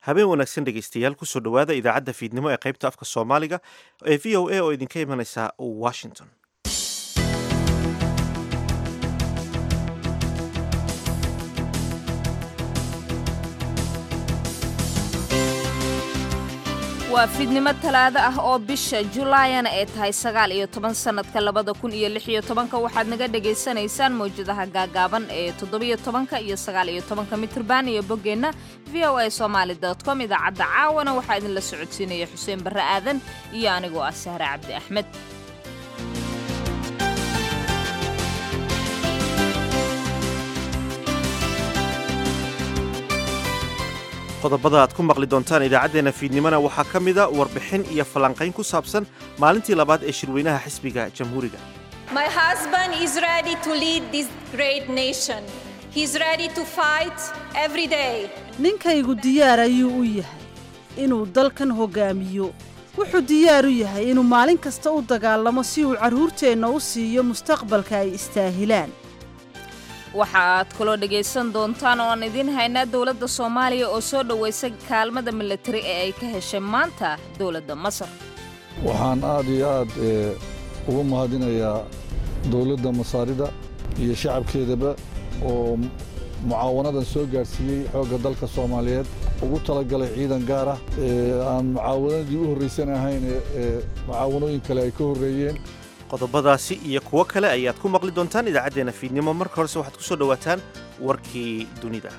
habeen wanaagsan dhegaystayaal kusoo dhowaada idaacadda fiidnimo ee qaybta afka soomaaliga ee v o a oo idinka imanaysa washington waa fiidnimo talaado ah oo bisha julaayana ay tahay sagaal iyo toban sannadka labada kun iyo lix iyo tobanka waxaad naga dhagaysanaysaan mawjadaha gaagaaban ee toddobiyo tobanka iyo sagaal iyo tobanka mitrban iyo boggeenna v o a somaali dot com idaacadda caawana waxaa idinla socodsiinaya xuseen barre aadan iyo anigoo ah sahre cabdi axmed qodobada aad ku maqli doontaan idaacaddeenna fiidnimona waxaa ka mida warbixin iyo falanqayn ku saabsan maalintii labaad ee shirweynaha xisbiga jamhuuriga My husband is ready to lead this great nation. He's ready to fight every day. ninkaygu diyaar ayuu u yahay inuu dalkan hoggaamiyo wuxuu diyaar u yahay inuu maalin kasta u dagaalamo si uu carruurteenna u siiyo mustaqbalka ay istaahilaan waxa aad kaloo dhegaysan doontaan oo aan idiin haynaa dowladda soomaaliya oo soo dhowaysay kaalmada milatari ee ay ka heshay maanta dowladda masar waxaan aad iyo aad uga mahadinayaa dowladda masaarida iyo shacabkeedaba oo mucaawanadan soo gaadhsiiyey xoogga dalka soomaaliyeed ugu talagalay ciidan gaar ah aan mucaawanadii u horraysan ahayn ee mucaawanooyin kale ay ka horreeyeen qodobadaasi iyo kuwo kale ayaad ku maqli doontaan idaacaddeenna fiidnimo marka horese waxaad ku soo dhowaataan warkii dunida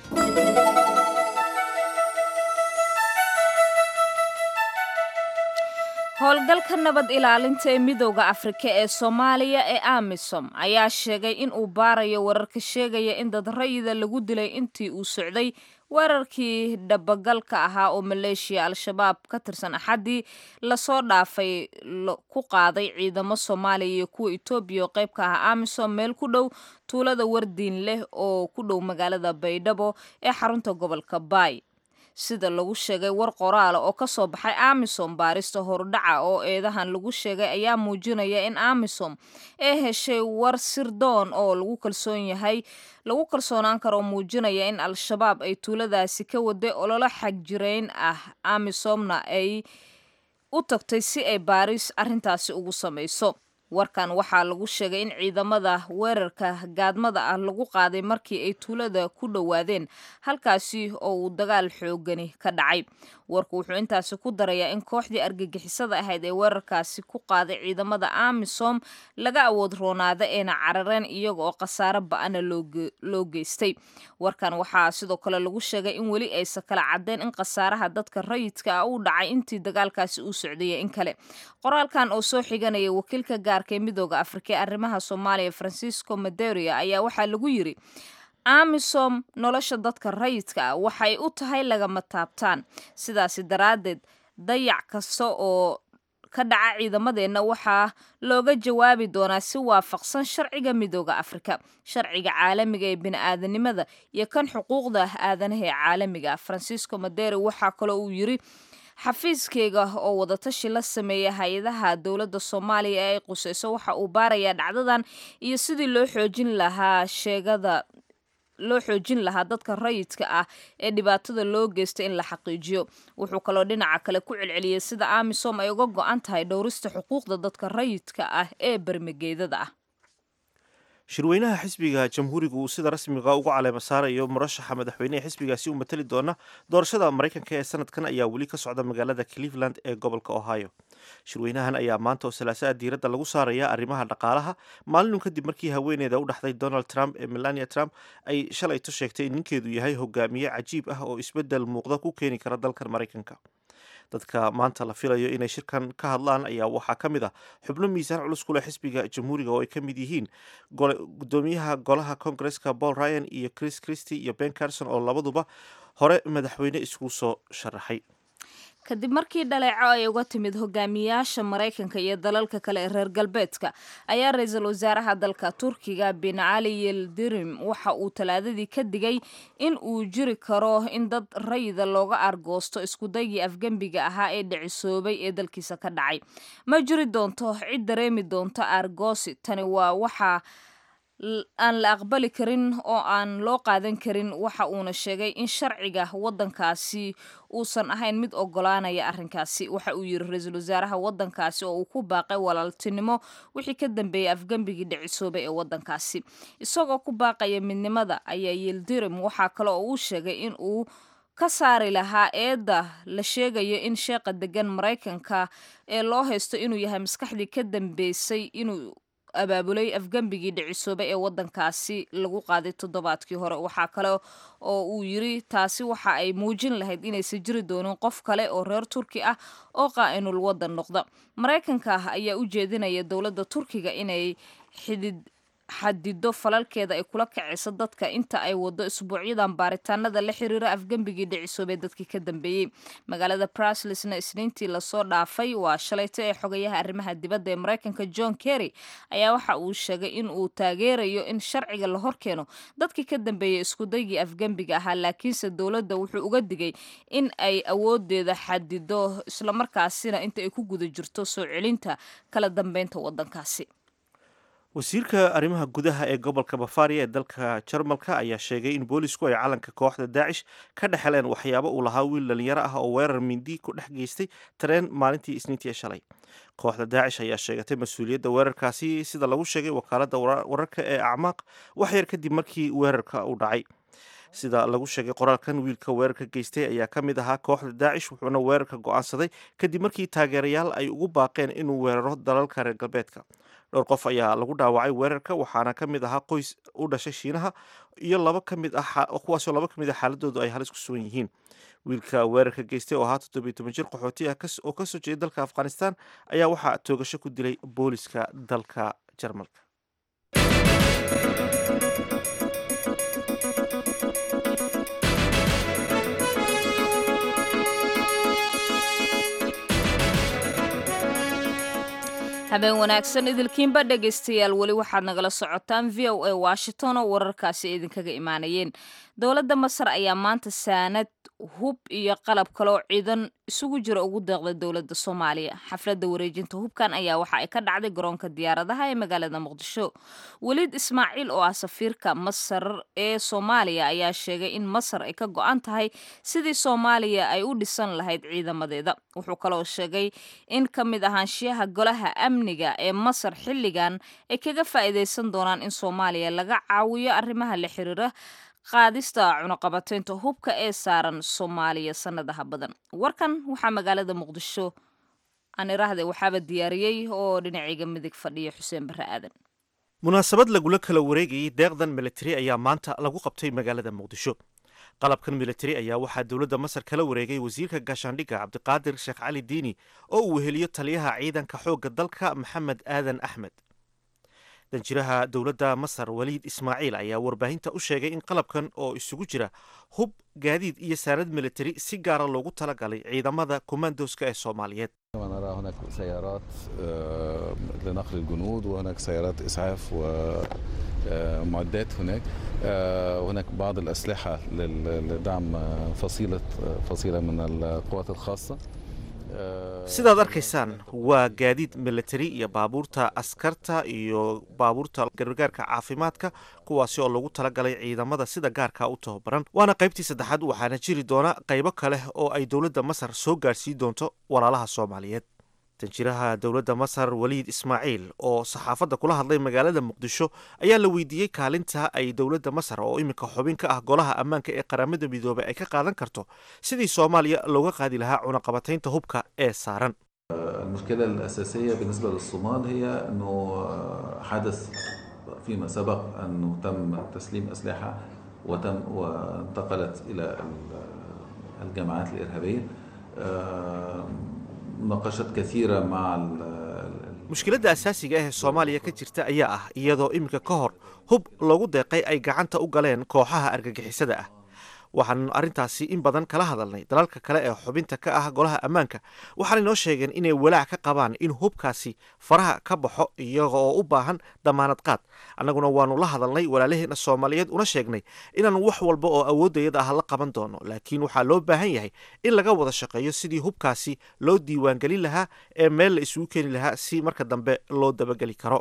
howlgalka nabad ilaalinta ee midooda afrika ee soomaaliya ee amisom ayaa sheegay in uu baarayo wararka sheegaya in dad rayida lagu dilay intii uu socday weerarkii dhabagalka ahaa oo maleeshiya al-shabaab ka tirsan axaddii lasoo dhaafay ku qaaday ciidamo soomaaliya iyo kuwa etoobiya oo qayb ka ah amisom meel ku dhow tuulada wardiin leh oo ku dhow magaalada baydhabo ee xarunta gobolka baay sida lagu sheegay war qoraala oo ka soo baxay amisom baarista horudhaca oo eedahan lagu sheegay ayaa muujinaya in amisom ee heshay war sirdoon oo lagu kalsoon yahay lagu kalsoonaan karo oo muujinaya in al-shabaab ay tuuladaasi ka waday ololo xagjirayn ah amisomna ay u tagtay si ay baaris arrintaasi ugu samayso warkan waxaa lagu sheegay in ciidamada weerarka gaadmada ah lagu qaaday markii ay tuulada ku dhowaadeen halkaasi oo uu dagaal xoogani ka dhacay warku wuxuu intaasi ku darayaa in kooxdii argagixisada ahayd ee weerarkaasi ku qaaday ciidamada amisom laga awood roonaada eena carareen iyaga oo khasaare ba-ana loo geystay warkan waxaa sidoo kale lagu sheegay in weli aysan kala cadeen in khasaaraha dadka rayidka ah uu dhacay intii dagaalkaasi uu socdaya in kale qoraalkan oo soo xiganaya wakiilka gaarka ee midooda afrika ee arrimaha soomaaliya francisco maderia ayaa waxaa lagu yiri amisom nolosha dadka rayidka ah waxay u tahay lagama taabtaan sidaasi daraaddeed dayac kasta oo ka dhaca ciidamadeenna waxaa looga jawaabi doonaa si waafaqsan sharciga midooda afrika sharciga caalamiga ee bini-aadanimada iyo kan xuquuqda aadanaha ee caalamiga francisco madere waxaa kaloo uu yiri xafiiskeyga oo wadatashi la sameeya hay-adaha dowladda soomaaliya ee ay qusayso waxa uu baarayaa dhacdadan iyo sidii loo xoojin lahaa sheegada loo xoojin lahaa dadka rayidka ah ee dhibaatada loo geystay in la xaqiijiyo wuxuu kaloo dhinaca kale ku celceliyey sida amisom ay uga go-an tahay dhowrista xuquuqda dadka rayidka ah ee bermageedada ah shirweynaha xisbiga jamhuuriga uu sida rasmiga ugu caleema saarayo murashaxa madaxweynehe xisbigaasi u matali doona doorashada maraykanka ee sanadkan ayaa weli ka socda magaalada cleveland ee gobolka ohio shirweynahan ayaa maanta oo salaasaa diiradda lagu saaraya arrimaha dhaqaalaha maalinun kadib markii haweeneyda u dhaxday donald trump ee melania trump ay shalayto sheegtay in ninkeedu yahay hogaamiye cajiib ah oo isbeddel muuqda ku keeni kara dalkan maraykanka dadka maanta la filayo inay shirkan ka hadlaan ayaa waxaa ka mid ah xubno miisaan culus ku leh xisbiga jamhuuriga oo ay ka mid yihiin gudoomiyaha golaha kongareska paul ryan iyo chris christy iyo ben carson oo labaduba hore madaxweyne isku soo sharaxay kadib markii dhaleeco ay uga timid hogaamiyaasha maraykanka iyo dalalka kale ee reer galbeedka ayaa ra-iisul wasaaraha dalka turkiga bin cali yildirim waxa uu talaadadii ka digay in uu jiri karo in dad rayida looga argoosto iskudaygii afgembiga ahaa ee dhicisoobay ee dalkiisa ka dhacay ma jiri doonto cid dareemi doonto argoosi tani waa waxaa aan la aqbali karin oo aan loo qaadan karin waxa uuna sheegay in sharciga waddankaasi uusan ahayn mid ogolaanaya arrinkaasi waxa uu yidhi ra-iisul wasaaraha waddankaasi oo uu ku baaqay walaaltinimo wixii ka dambeeyey afgembigii dhicisoobay ee waddankaasi isagoo ku baaqaya midnimada ayaa yildirim waxaa kale oo uu sheegay in uu ka saari lahaa eedda la sheegayo in sheeqa degan maraykanka ee loo haysto inuu yahay maskaxdii ka dambeysay inuu abaabulay afgembigii dhicisoobay ee waddankaasi lagu qaaday toddobaadkii hore waxaa kale oo uu yiri taasi waxa ay muujin lahayd inaysan jiri doonin qof kale oo reer turki ah oo qaa'inul waddan noqda maraykanka ayaa u jeedinaya dowladda turkiga inay xidid xadido falalkeeda ay kula kacayso dadka inta ay wado isbuucyadan baaritaanada la xiriira afgembigii dhicisoobee dadkii ka dambeeyey magaalada bruslisna isniintii lasoo dhaafay waa shalayto ee xogayaha arrimaha dibadda ee maraykanka john kerry ayaa waxa uu sheegay in uu taageerayo in sharciga la horkeeno dadkii ka dambeeyey iskudaygii afgembiga ahaa laakiinse dowladda wuxuu uga digay in ay awoodeeda xadido islamarkaasina inta ay ku guda jirto soo celinta kala dambeynta waddankaasi wasiirka arrimaha gudaha ee gobolka bafaria ee dalka jarmalka ayaa sheegay in boolisku ay calanka kooxda daacish ka dhexeleen waxyaabo uu lahaa wiil dhalinyaro ah oo weerar mindi ku dhex geystay tareen maalintii isniintii ee shalay kooxda daacish ayaa sheegatay mas-uuliyadda weerarkaasi sida lagu sheegay wakaaladda wararka ee acmaaq wax yar kadib markii weerarka uu dhacay sida lagu sheegay qoraalkan wiilka weerarka geystay ayaa ka mid ahaa kooxda daacish wuxuuna weerarka go'aansaday kadib markii taageerayaal ay ugu baaqeen inuu weeraro dalalka reer galbeedka dhowr qof ayaa lagu dhaawacay weerarka waxaana ka mid ahaa qoys u dhashay shiinaha iyo laba ka mid ah kuwaasoo laba ka mid ah xaaladoodu ay halis ku sugan yihiin wiilka weerarka geystay oo ahaa toddobiyo toban jir qaxooti ah oo kasoo jeeda dalka afghanistan ayaa waxaa toogasho ku dilay booliska dalka jarmalka habeen wanaagsan idilkiinba dhegaystayaal weli waxaad nagala socotaan v o a washington oo wararkaasi idinkaga imaanayeen dowladda masar ayaa maanta saanad hub iyo qalab kaloo ciidan isugu jira ugu deeqday dowladda soomaaliya xafladda wareejinta hubkan ayaa waxa ay ka dhacday garoonka diyaaradaha ee magaalada muqdisho weliid ismaaciil oo ah safiirka masar ee soomaaliya ayaa sheegay in masar ay ka go-an tahay sidii soomaaliya ay u dhisan lahayd ciidamadeeda wuxuu kaloo sheegay in ka mid ahaanshiyaha golaha amniga ee masar xilligan ay kaga faa'iidaysan doonaan in soomaaliya laga caawiyo arrimaha la xiriira qaadista cunuqabateynta hubka ee saaran soomaaliya sanadaha badan warkan waxaa magaalada muqdisho aan iraahday waxaaba diyaariyey oo dhinacayga midig fadhiya xuseen barre aadan munaasabad lagula kala wareegayay deeqdan militari ayaa maanta lagu qabtay magaalada muqdisho qalabkan militari ayaa waxaa dowladda masar kala wareegay wasiirka gaashaandhigga cabdiqaadir sheekh cali diini oo uu weheliyo taliyaha ciidanka xoogga dalka maxamed aadan axmed danjiraha dowladda masar waliid ismaaciil ayaa warbaahinta u sheegay in qalabkan oo isugu jira hub gaadiid iyo saanad militari si gaara loogu talagalay ciidamada komandoska ee soomaaliyeed نرى هناك سيارات لنقل الجنود وهناك سيارات إسعاف ومعدات هناك وهناك بعض الأسلحة لدعم فصيلة فصيلة من القوات الخاصة sidaad arkaysaan waa gaadiid militari iyo baabuurta askarta iyo baabuurta gargaarka caafimaadka kuwaasi oo lagu talagalay ciidamada sida gaarka u tababaran waana qaybtii saddexaad waxaana jiri doona qaybo kale oo ay dowladda masar soo gaarsiin doonto walaalaha soomaaliyeed danjiraha dowladda masar waliid ismaaciil oo saxaafadda kula hadlay magaalada muqdisho ayaa la weydiiyey kaalinta ay dowladda masar oo iminka xubin ka ah golaha ammaanka ee qaramada midoobay ay ka qaadan karto sidii soomaaliya looga qaadi lahaa cunaqabataynta hubka ee saaran المشكلة الأساسية بالنسبة للصومال هي أنه حدث فيما سبق أنه تم تسليم أسلحة وتم وانتقلت إلى الجماعات الإرهابية مناقشات كثيرة مع mushkiladda asaasiga ah ee soomaaliya ka jirta ayaa ah iyadoo iminka ka hor hub loogu deeqay ay gacanta u galeen kooxaha argagixisada ah waxaan arrintaasi in badan kala hadalnay dalalka kale ee xubinta ka ah golaha ammaanka waxaanay noo sheegeen inay walaac ka qabaan in hubkaasi faraha ka baxo iyaga oo u baahan damaanad qaad annaguna waanu la hadalnay walaalaheena soomaaliyeed una sheegnay inaan wax walba oo awooddayada ah la qaban doono laakiin waxaa loo baahan yahay in laga wada shaqeeyo sidii hubkaasi loo diiwaangelin lahaa ee meel la isugu keeni lahaa si marka dambe loo dabageli karo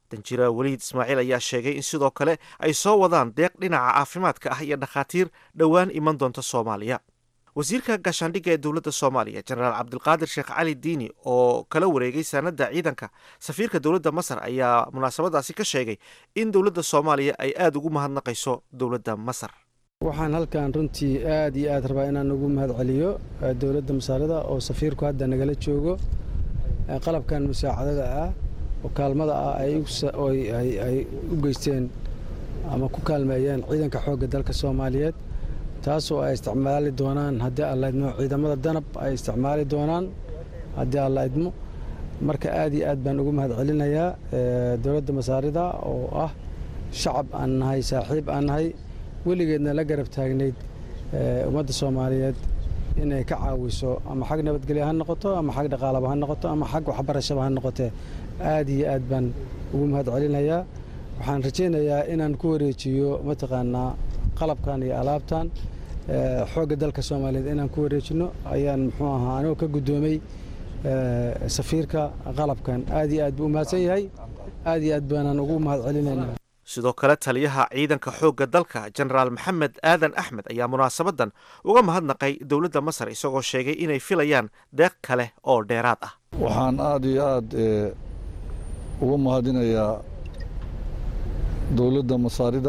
danjira weliid ismaaciil ayaa sheegay in sidoo kale ay soo wadaan deeq dhinaca caafimaadka ah iyo dhakhaatiir dhowaan iman doonta soomaaliya wasiirka gaashaandhigga ee dowladda soomaaliya jenaraal cabdilqaadir sheekh cali diini oo kala wareegay saanadda ciidanka safiirka dowladda masar ayaa munaasabadaasi ka sheegay in dowladda soomaaliya ay aada ugu mahadnaqayso dowladda masar waxaan halkan runtii aad iyo aad rabaa inaan ugu mahad celiyo dowladda masaarida oo safiirku hadda nagala joogo qalabkan musaacadada ah oo kaalmada ah ay u geysteen ama ku kaalmeeyeen ciidanka xoogga dalka soomaaliyeed taasoo ay isticmaali doonaan haddii alla idmo ciidamada danab ay isticmaali doonaan haddii alla idmo marka aad iyo aad baan ugu mahad celinayaa dowladda masaarida oo ah shacab aan nahay saaxiib aan nahay weligeedna la garab taagnayd ummadda soomaaliyeed inay ka caawiso ama xag nabadgelya ha noqoto ama xag dhaqaalaba ha noqoto ama xag waxbarashaba ha noqotee aad iyo aad baan ugu mahad celinayaa waxaan rajaynayaa inaan ku wareejiyo mataqaanaa qalabkan iyo alaabtan xoogga dalka soomaaliyeed inaan ku wareejino ayaan muxuu ahaa anigoo ka guddoomay safiirka qalabkan aad iyo aad buu u mahadsan yahay aad iyo aad baanaan ugu mahad celinaynaa sidoo kale taliyaha ciidanka xoogga dalka jenaraal maxamed aadan axmed ayaa munaasabadan uga mahadnaqay dowladda masar isagoo sheegay inay filayaan deeq kale oo dheeraad ah waxaan aada iyo aad uga mahadinayaa dowladda masaarida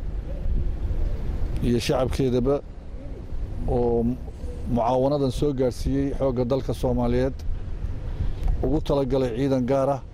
iyo shacabkeedaba oo mucaawanadan soo gaadhsiiyey xoogga dalka soomaaliyeed ugu talagalay ciidan gaar ah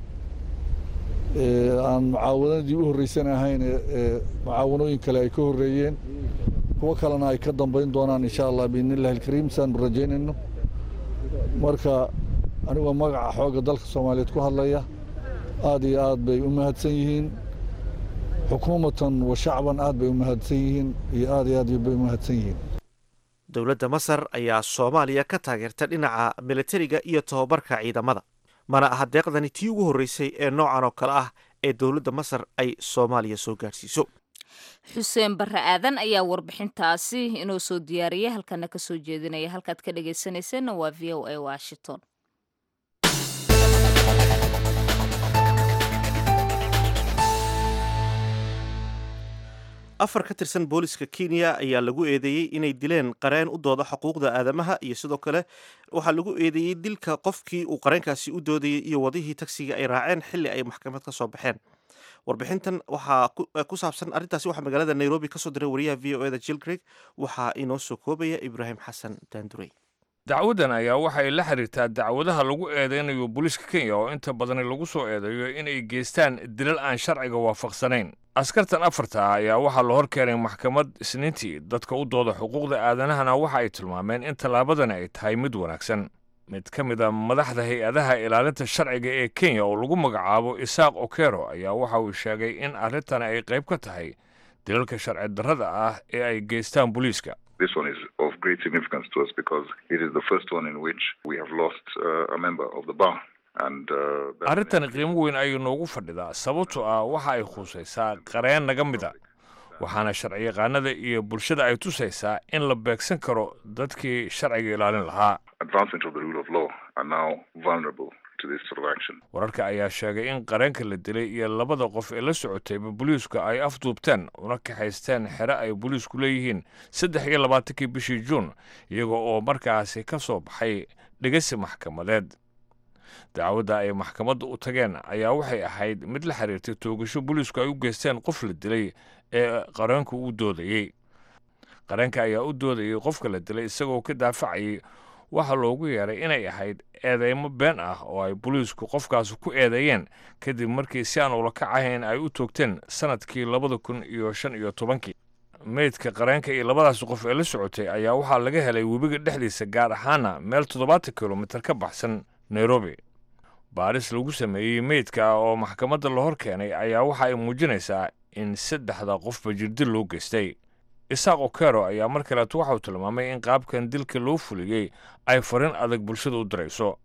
aan mucaawanadii u horreysan ahayn ee mucaawanooyin kale ay ka horreeyeen kuwo kalena ay ka dambayn doonaan insha allah biidni illahi alkariim saanu rajaynayno marka anigoo magaca xoogga dalka soomaaliyeed ku hadlaya aad iyo aad bay u mahadsan yihiin xukuumatan wa shacban aad bay u mahadsan yihiin iyo aad iyo aad bay u mahadsan yihiin dowladda masar ayaa soomaaliya ka taageerta dhinaca militariga iyo tobabarka ciidamada mana aha deeqdani tii ugu horreysay ee noocan oo kale ah ee dowladda masar ay soomaaliya soo gaadhsiiso xuseen barre aadan ayaa warbixintaasi inoo soo diyaariyay halkana ka soo jeedinaya halkaad ka dhagaysanayseena waa v o a washington afar ka tirsan booliska kenya ayaa lagu eedeeyey inay dileen qareen u dooda xuquuqda aadamaha iyo sidoo kale waxaa lagu eedeeyey dilka qofkii uu qareenkaasi u doodayey iyo wadihii tagsiga ay raaceen xilli ay maxkamad ka soo baxeen warbixintan waxaa ku saabsan arrintaasi waxaa magaalada nairobi kasoo diray wariyaha v o eda jill greg waxaa inoo soo koobaya ibraahim xasan daandurey dacwaddan ayaa waxay la xiriirtaa dacwadaha lagu eedeynayo booliiska kenya oo inta badani lagu soo eedeeyo inay geystaan dilal aan sharciga waafaqsanayn askartan afarta ah ayaa waxaa la hor keenay maxkamad isniintii dadka u dooda xuquuqda aadanahana waxa ay tilmaameen in tallaabadani ay tahay mid wanaagsan mid ka mid a madaxda hay-adaha ilaalinta sharciga ee kenya oo lagu magacaabo isaaq okero ayaa waxa uu sheegay in arrintani ay qayb ka tahay dilalka sharci darrada ah ee ay geystaan booliiska This one is of great significance to us because it is the first one in which we have lost uh, a member of the bar. arrintani qiimo weyn ayay noogu fadhidaa sababtoo ah waxa ay khusaysaa qareen naga mid a waxaana sharciyaqaanada iyo bulshada ay tusaysaa in la beegsan karo dadkii sharciga ilaalin lahaa wararka ayaa sheegay in qareenka la dilay iyo labada qof ee la socotayba booliisku ay afduubteen una kaxaysteen xere ay booliisku leeyihiin saddex iyo labaatankii bishii juun iyaga oo markaasi ka soo baxay dhegasi maxkamadeed dacwadda ay maxkamadda u tageen ayaa waxay ahayd mid la xiriirtay toogasho booliisku ay u geysteen qof la dilay ee qareenku u doodayey qareenka ayaa u doodayey qofka la dilay isagoo ka daafacayay waxaa loogu yeeray inay ahayd eedeymo been ah oo ay booliisku qofkaas ku eedeeyeen kadib markii si aan ula kacahayn ay u toogteen sannadkii labada kun iyo shan iyo tobankii meydka qareenka iyo labadaas qof ee la socotay ayaa waxaa laga helay webiga dhexdiisa gaar ahaana meel toddobaatan kilomitir ka baxsan nairobi baaris lagu sameeyey meydka ah oo maxkamadda la hor keenay ayaa waxa ay muujinaysaa in saddexda qofba jirdil loo geystay isaaq okero ayaa mar kaleeto waxauu tilmaamay in qaabkan dilka loo fuliyey ay farin adag bulshada u dirayso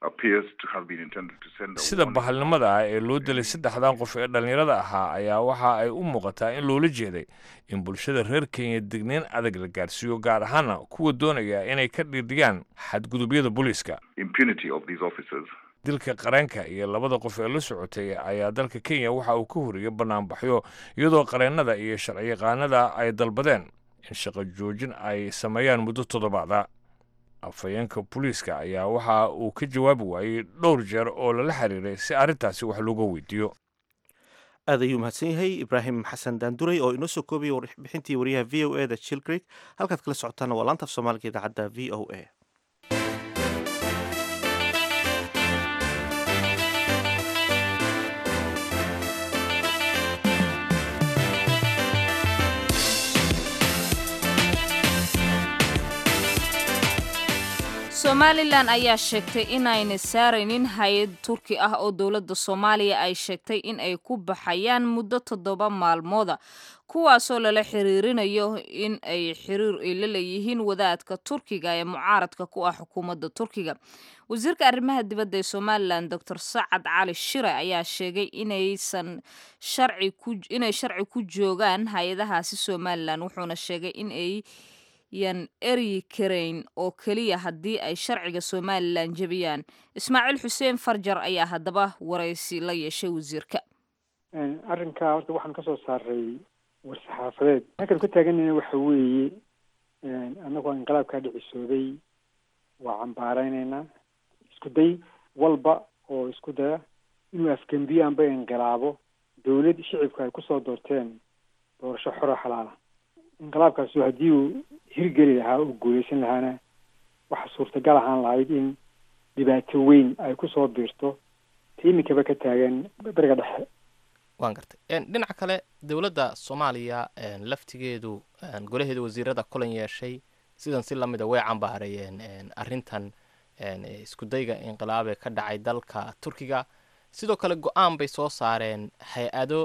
appears to have been intended to send a sida warning. bahalnimada ah ee loo dilay saddexdan qof ee dhallinyarada ahaa ayaa waxa ay u muuqataa in loola jeeday in bulshada reer kenya degneyn adag la gaarsiiyo gaar ahaana kuwa doonaya inay ka dhiidhiyaan xadgudubyada booliiska impunity of these officers. dilka qareenka iyo labada qof ee la socotay ayaa dalka kenya waxa uu ka horiyey banaanbaxyo iyadoo qareennada iyo sharciyaqaanada ay dalbadeen in shaqo joojin ay sameeyaan muddo toddobaada afhayeenka booliiska ayaa waxa uu ka jawaabi waayey dhowr jeer oo lala xiriiray si arrintaasi wax looga weydiiyo aad ayuu mahadsan yahay ibraahim xasan daanduray oo inoo soo koobaya warbixintii wariyaha v o e da jill creek halkaad kala socotaana waa laanta af soomaaliga idaacadda v o a somalilan ayaa sheegtay inayna saaraynin hay-ad turki ah oo dowladda soomaaliya ay sheegtay in ay ku baxayaan muddo toddoba maalmooda kuwaasoo lala xiriirinayo in ay xiriir ay la leeyihiin wadaadka turkiga ee mucaaradka ku ah xukuumadda turkiga wasiirka arrimaha dibadda ee somalilan doctor sacad cali shire ayaa sheegay inaysan sharci ku inay sharci ku joogaan hay-adahaasi somalilan wuxuuna sheegay in ay yan eryi karayn oo keliya haddii ay sharciga somalilan jebiyaan ismaaciil xuseen farjar ayaa haddaba waraysi la yeeshay wasiirka arrinkaa horta waxaan kasoo saaray war-saxaafadeed halkan ku taaganayna waxa weeye annagoo inqilaabkaa dhicisooday waa cambaaraynaynaa isku day walba oo isku daya inuu afgembiyo anba inqilaabo dawlad shicibka ay kusoo doorteen doorasho xoro xalaala inqilaabkaasu haddii uu hirgeli lahaa oo guuleysan lahaana waxa suurtagal ahaan lahayd in dhibaato weyn ay kusoo biirto ta iminkaba ka taagan beriga dhexe waan gartay dhinaca kale dowladda soomaaliya laftigeedu golaheeda wasiirada kulan yeeshay sidan si lamida way cambaarayeen arrintan iskudayga inqilaabee ka dhacay dalka turkiga sidoo kale go-aan bay soo saareen hay-ado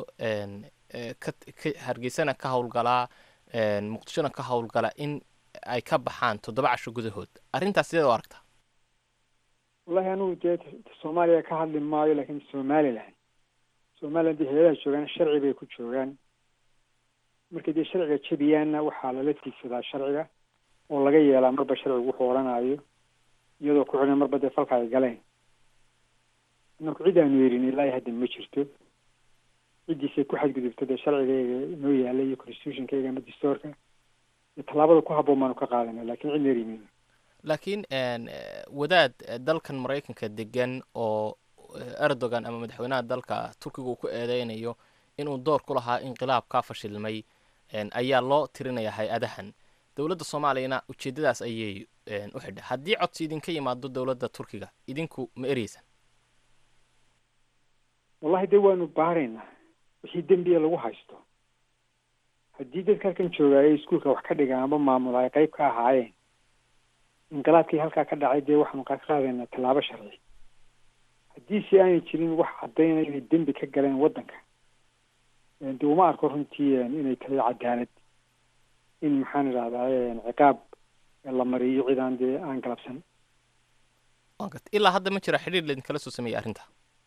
ka hargeysana ka howlgalaa muqdishona ka howlgala in ay ka baxaan toddoba casho gudahood arrintaas sideed u aragtaa wallahi anugu dee soomaaliya ka hadli maayo laakiin somalilan somalilan dee hay-adaha joogaan sharci bay ku joogaan markay dee sharciga jebiyaanna waxaa lala tiigsadaa sharciga oo laga yeelaa marba sharcigu wuxuu odhanayo iyadoo ku xidhan marba dee falka ay galeen inaku cid aanu yerin ilaa hadda ma jirto ciddiisay ku xadgudubto dee sharcigayga inoo yaala iyo constitutionkayga ama dastoorka iyo tallaabada ku habboon baanu ka qaadana lakin cidna erimayno laakiin wadaad dalkan maraykanka degan oo erdogan ama madaxweynaha dalka turkiga uu ku eedeynayo inuu door ku lahaa inqilaab kaa fashilmay ayaa loo tirinaya hay-adahan dowladda soomaaliyana ujeedadaas ayay u xidha haddii codsi idinka yimaado dowladda turkiga idinku ma ereysan wallahi dee waanu baaraynaa wixii dembiya lagu haysto haddii dadka halkan joogaa ee iskuolka wax ka dhigaan amba maamula ay qayb ka ahaayeen inqilaabkii halkaa ka dhacay dee waxaanu ka qaadaynaa tallaabo sharci haddii si aanay jirin wax caddaynaya inay dembi ka galeen waddanka de uma arko runtii inay tahay cadaalad in maxaan idhahdaa ciqaab la mariyo cidaan dee aan galabsan ilaa hadda ma jira xidhiir laidinkala soo sameeyey arrinta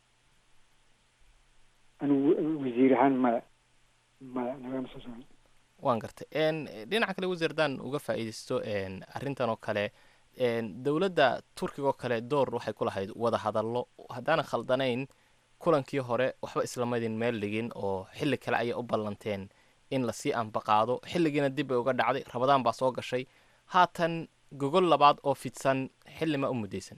anigu wasiir ahaan maya maya nagama soo sameyn waan gartay dhinaca kale wasiir haddaan uga faa'iidaysto arrintan oo kale dowladda turkiga oo kale door waxay ku lahayd wada hadallo haddaanan khaldanayn kulankii hore waxba islamadin meel dhigin oo xilli kale ayay u ballanteen in lasii anbaqaado xilligiina dib bay uga dhacday rabadaan baa soo gashay haatan gogol labaad oo fidsan xilli ma u muddaysan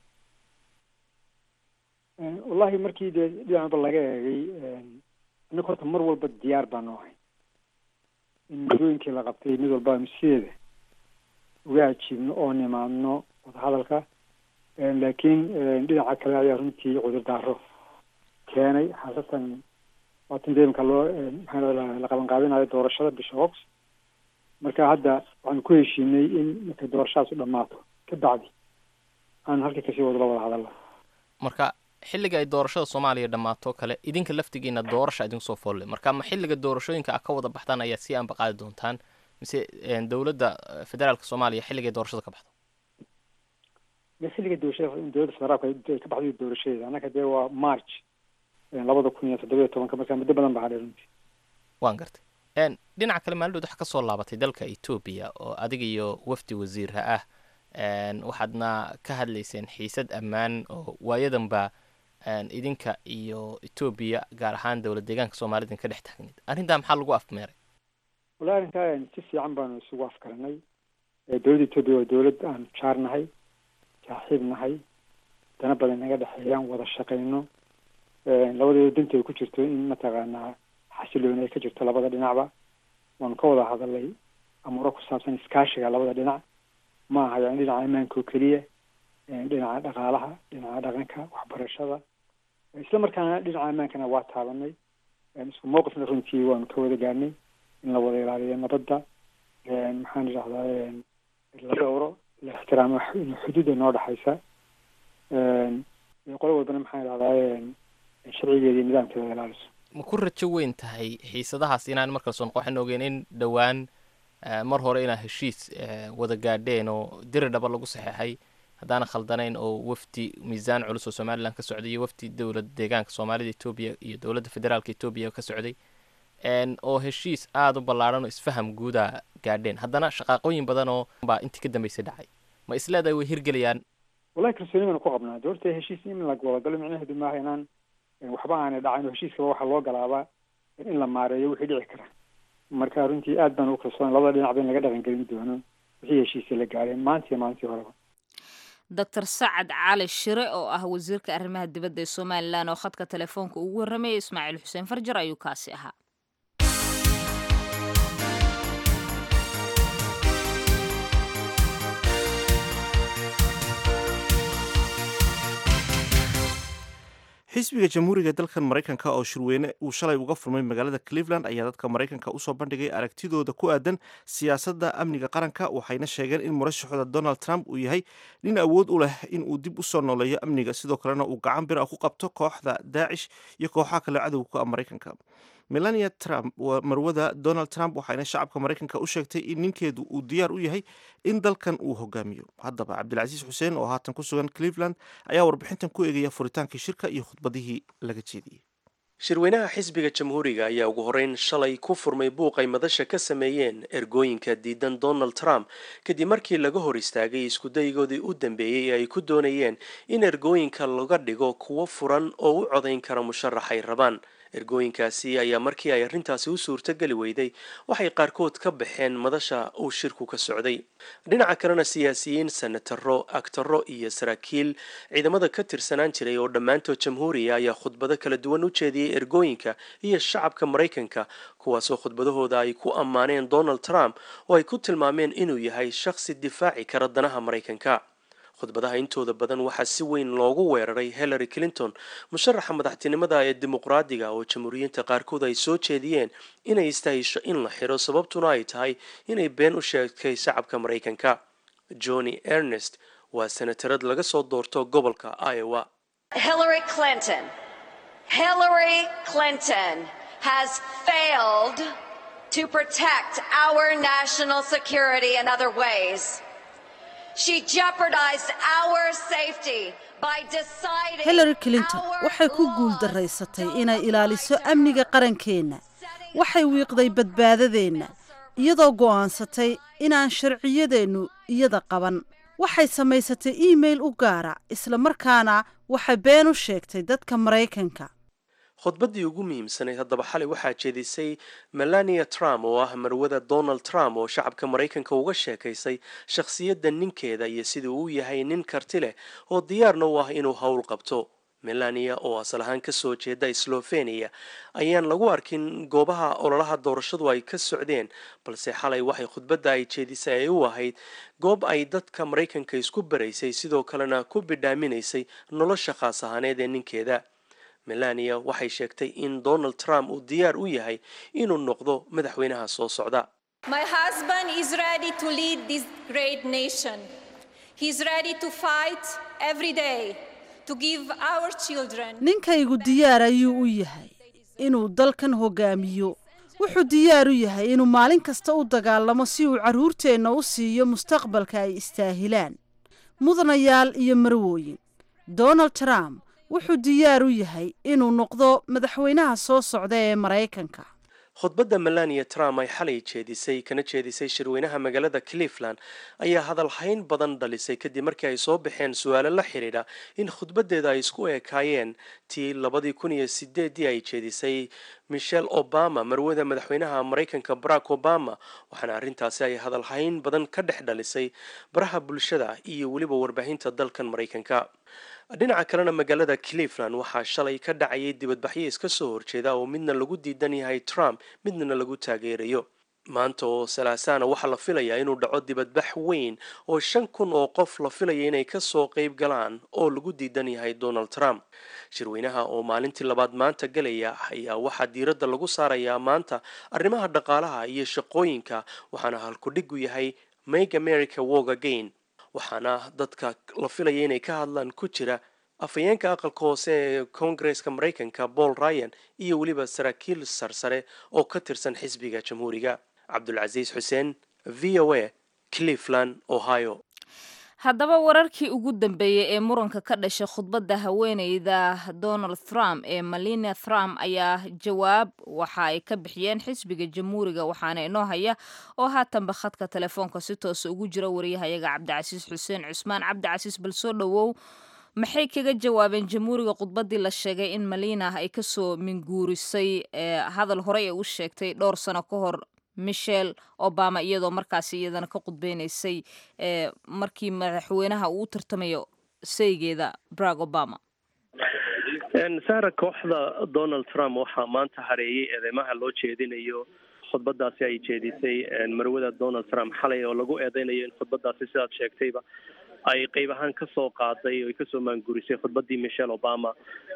wallahi markii dee dhinacba laga eegay innaga horta mar walba diyaar baanu ahay in muddooyinkii la qabtay mid walba aanu sideeda uga ajiibno oo nimaadno wadahadalka laakiin dhinaca kale ayaa runtii cudurdaaro keenay xaasatan waatan deemka loo maxaa la qaban qaabinayo doorashada bisha ox marka hadda waxaanu ku heshiinay in markay doorashadaas u dhammaato ka bacdi aanu halkii kasii wado la wada hadalno marka xilliga ay doorashada soomaaliya dhammaato kale idinka laftigiina doorasha idinku soo foolle marka ma xilliga doorashooyinka a ka wada baxdaan ayaa si aanba qaadi doontaan mise dowladda federaalka soomaaliya xilligay doorashada ka baxdo dee xilliga doorashada dowladda federaalka ay ka baxday doorashadeeda annaka dee waa march labada kun iyo toddoba iyo tobanka markaa muddo badan baa hadhay runtii waan gartay n dhinaca kale maalin dhood waxaa ka soo laabatay dalka etoobiya oo adiga iyo wafdi wasiirha ah waxaadna ka hadlayseen xiisad ammaan oo waayadanba idinka iyo etoobiya gaar ahaan dowlad deegaanka soomaalida ka dhex taagneed arrintaa maxaa lagu afmeeray wallahi arrintaa si fiican baanu isugu afkaranay dowladda etoobiya waa dowlad aan jaar nahay saaxiib nahay dana badan naga dhexeeyaan wada shaqayno labadeeda danta ay ku jirto in mataqaanaa xasilooni ay ka jirto labada dhinacba waanu ka wada hadalay amuuro ku saabsan iskaashiga labada dhinac ma aha yani dhinaca ammaanka oo keliya dhinaca dhaqaalaha dhinaca dhaqanka waxbarashada isla markaana dhinaca ammaankana waa taabanay isku mowqifna runtii waanu ka wada gaarnay in la wada ilaaliyo nabadda maxaan idhahdaa la dhowro la ixtiraamo xuduudda noo dhexaysa qolo walbana maxaan idhahdaa sharcigeeda iyo nidaamkeeda ilaaliso ma ku rajo weyn tahay xiisadahaas inaan markale soo noqoxin ogeyn in dhowaan mar hore inaa heshiis wada gaadheen oo diri dhaba lagu saxeexay haddaana khaldanayn oo wafdi miisaan culus oo somalilan ka socday iyo wafdi dowlad deegaanka soomaalida etoobiya iyo dowladda federaalka etoobiya ka socday oo heshiis aada u ballaadhan oo isfaham guuda gaadheen haddana shaqaaqooyin badan oo baa intii ka dambeysay dhacay ma isleedahay way hirgelayaan wallahi kalsooni baanu ku qabnaa doorta heshiis in la wadagalo micnaheedu maaha inaan waxba aanay dhacayn oo heshiiskaba waxaa loo galaabaa in la maareeyo wixii dhici kara marka runtii aad baan ugu kalsoon labada dhinacba in laga dhaqangelin doono wixii heshiisya la gaareen maanta iyo maalintii horeba doctor sacad cali shire oo ah wasiirka arrimaha dibadda ee somalilan oo khadka telefoonka ugu warramayay ismaaciil xuseen farjar ayuu kaasi ahaa xisbiga jamhuuriga dalkan maraykanka oo shirweyne uu shalay uga furmay magaalada cleveland ayaa dadka maraykanka usoo bandhigay aragtidooda ku aadan siyaasadda amniga qaranka waxayna sheegeen in murashaxooda donald trump uu yahay nin awood u leh in uu dib usoo nooleeyo amniga sidoo kalena uu gacan bir ah ku qabto kooxda daacish iyo kooxaha kale cadowga ah maraykanka melania trump waa marwada donald trump waxayna shacabka maraykanka u sheegtay in ninkeedu uu diyaar u yahay in dalkan uu hogaamiyo haddaba cabdilcasiis xuseen oo haatan ku sugan cleveland ayaa warbixintan ku eegaya furitaankii shirka iyo khudbadihii laga jeediyey shirweynaha xisbiga jamhuuriga ayaa ugu horeyn shalay ku furmay buuq ay madasha ka sameeyeen ergooyinka diidan donald trump kadib markii laga hor istaagay iskudaygoodii u dambeeyey ee ay ku doonayeen in ergooyinka laga dhigo kuwo furan oo u codayn kara musharax ay rabaan ergooyinkaasi ayaa markii ay arrintaasi u suurtogeli weyday waxay qaarkood ka baxeen madasha uu shirku ka socday dhinaca kalena siyaasiyiin senataro agtaro iyo saraakiil ciidamada ka tirsanaan jiray oo dhammaantood jamhuuriya ayaa khudbado kala duwan u jeediyey ergooyinka iyo shacabka maraykanka kuwaasoo khudbadahooda ay ku ammaaneen donald trump oo ay ku tilmaameen inuu yahay shakhsi difaaci kara danaha maraykanka khudbadaha intooda badan waxaa si weyn loogu weeraray hillary clinton musharaxa madaxtinimada ee dimuqraadiga oo jamhuuriyiinta qaarkood ay soo jeediyeen inay istahisho in la xiro sababtuna ay tahay inay been u sheegtay shacabka maraykanka johnny ernest waa senatarad laga soo doorto gobolka iowa Hillary Clinton. Hillary Clinton has failed to protect our national security in other ways. She jeopardized our safety by deciding hillary clinton waxay ku guuldaraysatay inay ilaaliso amniga qarankeenna waxay wiiqday badbaadadeenna iyadoo go'aansatay inaan sharciyadeennu iyada qaban waxay samaysatay iimail u gaara isla markaana waxay been u sheegtay dadka maraykanka khudbaddii ugu muhiimsanayd haddaba xalay waxaa jeedisay melania trump oo ah marwada donald trump oo shacabka maraykanka uga sheekaysay shakhsiyadda ninkeeda iyo siduu u yahay nin karti leh oo diyaarna u ah inuu howl qabto melania oo asal ahaan kasoo jeeda slovenia ayaan lagu arkin goobaha ololaha doorashadu ay ka socdeen balse xalay waxay khudbadda ay jeedisay ay u ahayd goob ay dadka maraykanka isku baraysay sidoo kalena ku bidhaaminaysay nolosha khaas ahaaneed ee ninkeeda melania waxay sheegtay in donald trump uu diyaar u yahay inuu noqdo madaxweynaha soo socda My husband is ready to lead this great nation. He's ready to fight every day to give our children ninkaygu diyaar ayuu u yahay inuu dalkan hogaamiyo wuxuu diyaar u yahay inuu maalin kasta u dagaalamo si uu carruurteenna u siiyo mustaqbalka ay istaahilaan mudanayaal iyo marwooyin donald trump wuxuu diyaar u yahay inuu noqdo madaxweynaha soo socda ee maraykanka khudbadda melania trump ay xalay jeedisay kana jeedisay shirweynaha magaalada cleveland ayaa hadalhayn badan dhalisay kadib markii ay soo baxeen su-aalo la xidhiidha in khudbaddeeda ay isku ekaayeen tii labadii kun iyo sideedii ay jeedisay michelle obama marwada madaxweynaha maraykanka barack obama waxaana arrintaasi ay hadalhayn badan ka dhex dhalisay baraha bulshada iyo weliba warbaahinta dalkan maraykanka dhinaca kalena magaalada cleveland waxaa shalay ka dhacayay dibadbaxyo iska soo horjeeda oo midna lagu diidan yahay trump midna lagu taageerayo maanta oo salaasaana waxaa la filayaa inuu dhaco dibadbax weyn oo shan kun oo qof la filaya inay kasoo qeyb galaan oo lagu diidan yahay donald trump shirweynaha oo maalintii labaad maanta galaya ayaa waxaa diiradda lagu saarayaa maanta arrimaha dhaqaalaha iyo shaqooyinka waxaana halkudhigu yahay make america work again waxaana dadka la filaya inay ka hadlaan ku jira afhayeenka aqalka hoose ee koongareska maraykanka paul ryan iyo weliba saraakiil sarsare oo ka tirsan xisbiga jamhuuriga cabdulcasiis xuseen v o a cleveland ohio haddaba wararkii ugu dambeeyey ee muranka ka dhashay khudbadda haweeneyda donald trump ee malina trump ayaa jawaab waxa ay ka bixiyeen xisbiga jamhuuriga waxaana inoo haya oo haatanba khadka telefoonka si toosa ugu jira wariyahayaga cabdicasiis xuseen cusmaan cabdicasiis bal soo dhowow maxay kaga jawaabeen jamhuuriga khudbaddii la sheegay in malina ay kasoo minguurisay hadal horey ay u sheegtay dhowr sano ka hor michelle obama iyadoo markaasi iyadana ka qudbeynaysay markii madaxweynaha uu u tartamayo saygeeda barack obama saara kooxda donald trump waxaa maanta hareeyay eedeymaha loo jeedinayo khudbadaasi ay jeedisay marwada donald trump xalay oo lagu eedeynayo in khudbadaasi sidaad sheegtayba ay qeyb ahaan kasoo qaaday oo ay kasoo maangurisay khudbadii michelle obama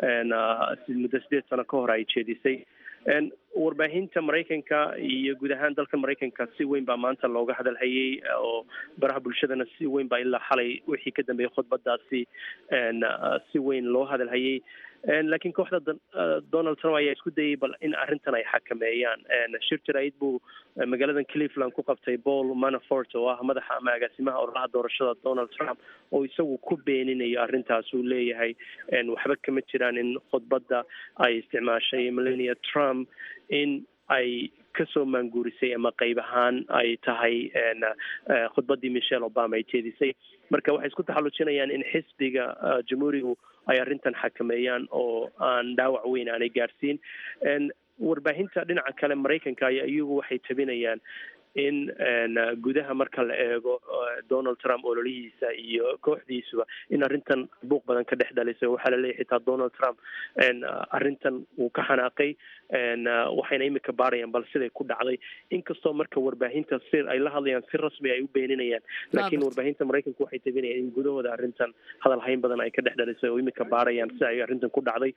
muddo sideed sano ka hor ay jeedisay warbaahinta maraykanka iyo guud ahaan dalka maraykanka si weyn baa maanta looga hadalhayay oo baraha bulshadana si weyn baa ilaa xalay wixii ka dambeeyay khudbadaasi si weyn loo hadalhayay laakiin kooxda donald trump ayaa isku dayay bal in arrintan ay xakameeyaan shir jaraid buu magaaladan cleveland ku qabtay paul manafort oo ah madaxa ama agaasimaha ololaha doorashada donald trump oo isagu ku beeninayo arrintaas uu leeyahay waxba kama jiraan in khudbadda ay isticmaashay melania trump in ay kasoo maanguurisay ama qeyb ahaan ay tahay khudbadii michelle obama ay jeedisay marka waxay isku taxallujinayaan in xisbiga jamhuurigu ay arrintan xakameeyaan oo aan dhaawac weyn aanay gaarsiin warbaahinta dhinaca kale maraykanka ayaa iyagu waxay tabinayaan in gudaha marka la eego donald trump ololihiisa iyo kooxdiisuba in arrintan buuq badan ka dhex dhalisay waxaa laleeyahy xitaa donald trump arrintan wuu ka xanaaqay waxayna imika baarayaan bal siday ku dhacday inkastoo marka warbaahinta si ay la hadlayaan si rasmi ay u beeninayaan laakiin warbaahinta maraykanku waxay tabinayaan in gudahooda arrintan hadal hayn badan ay ka dhex dhalisay oo imika baarayaan si ay arrintan ku dhacday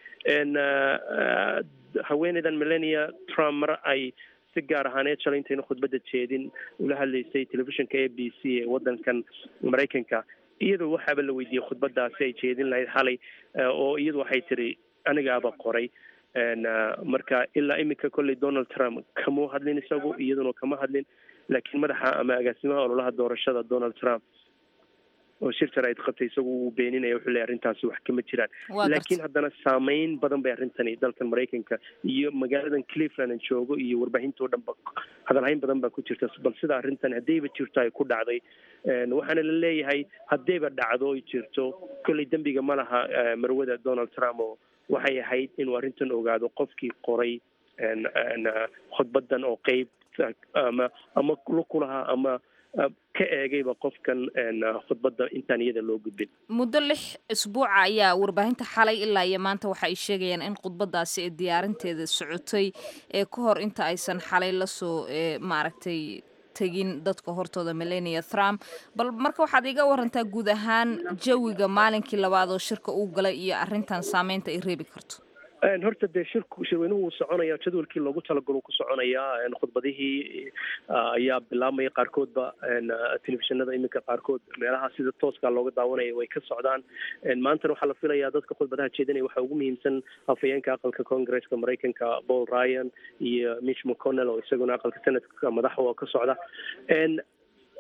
haweeneydan melania trump mar ay si gaar ahaaneed shalay intayna khudbadda jeedin ula hadlaysay telefishinka a b c ee waddankan maraykanka iyadoo waxaaba la weydiiyey khudbadaasi ay jeedin lahayd xalay oo iyadu waxay tiri anigaaba qoray marka ilaa iminka kolley donald trump kamuu hadlin isagu iyaduna kama hadlin laakiin madaxa ama agaasimaha ololaha doorashada donald trump oo shir jaraid qabtay isagu uu beeninaya wuxuu leeyahy arrintaasi wax kama jiraan laakiin haddana saameyn badan bay arrintani dalkan maraykanka iyo magaaladan cleveland aan joogo iyo warbaahinta o dhan ba hadalhayn badan baa ku jirta bal sida arrintan haddayba jirto ay ku dhacday waxaana la leeyahay haddayba dhacdo ay jirto kolley dembiga ma laha marwada donald trump oo waxay ahayd inuu arrintan ogaado qofkii qoray khudbadan oo qeyb ama ama lukulahaa ama ka eegayba qofkan khudbadda intaan iyada loo gudbin muddo lix isbuuca ayaa warbaahinta xalay ilaa iyo maanta waxa ay sheegayaan in khudbadaasi ee diyaarinteeda socotay ee ka hor inta aysan xalay lasoo maaragtay tegin dadka hortooda melania trump bal marka waxaad iga warantaa guud ahaan jawiga maalinkii labaad oo shirka uu galay iyo arrintan saameynta ay reebi karto horta dee shirku shirweynuhu wuu soconaya jadwalkii loogu talagalo ku soconayaa khudbadihii ayaa bilaabmaya qaarkoodba telefishinada iminka qaarkood meelaha sida tooska looga daawanaya way ka socdaan maantana waxaa la filayaa dadka khudbadaha jeedinaya waxaa ugu muhiimsan afhayeenka aqalka congresska maraykanka paul ryan iyo mitch mcconnell oo isaguna aqalka senatka madaxa oo ka socda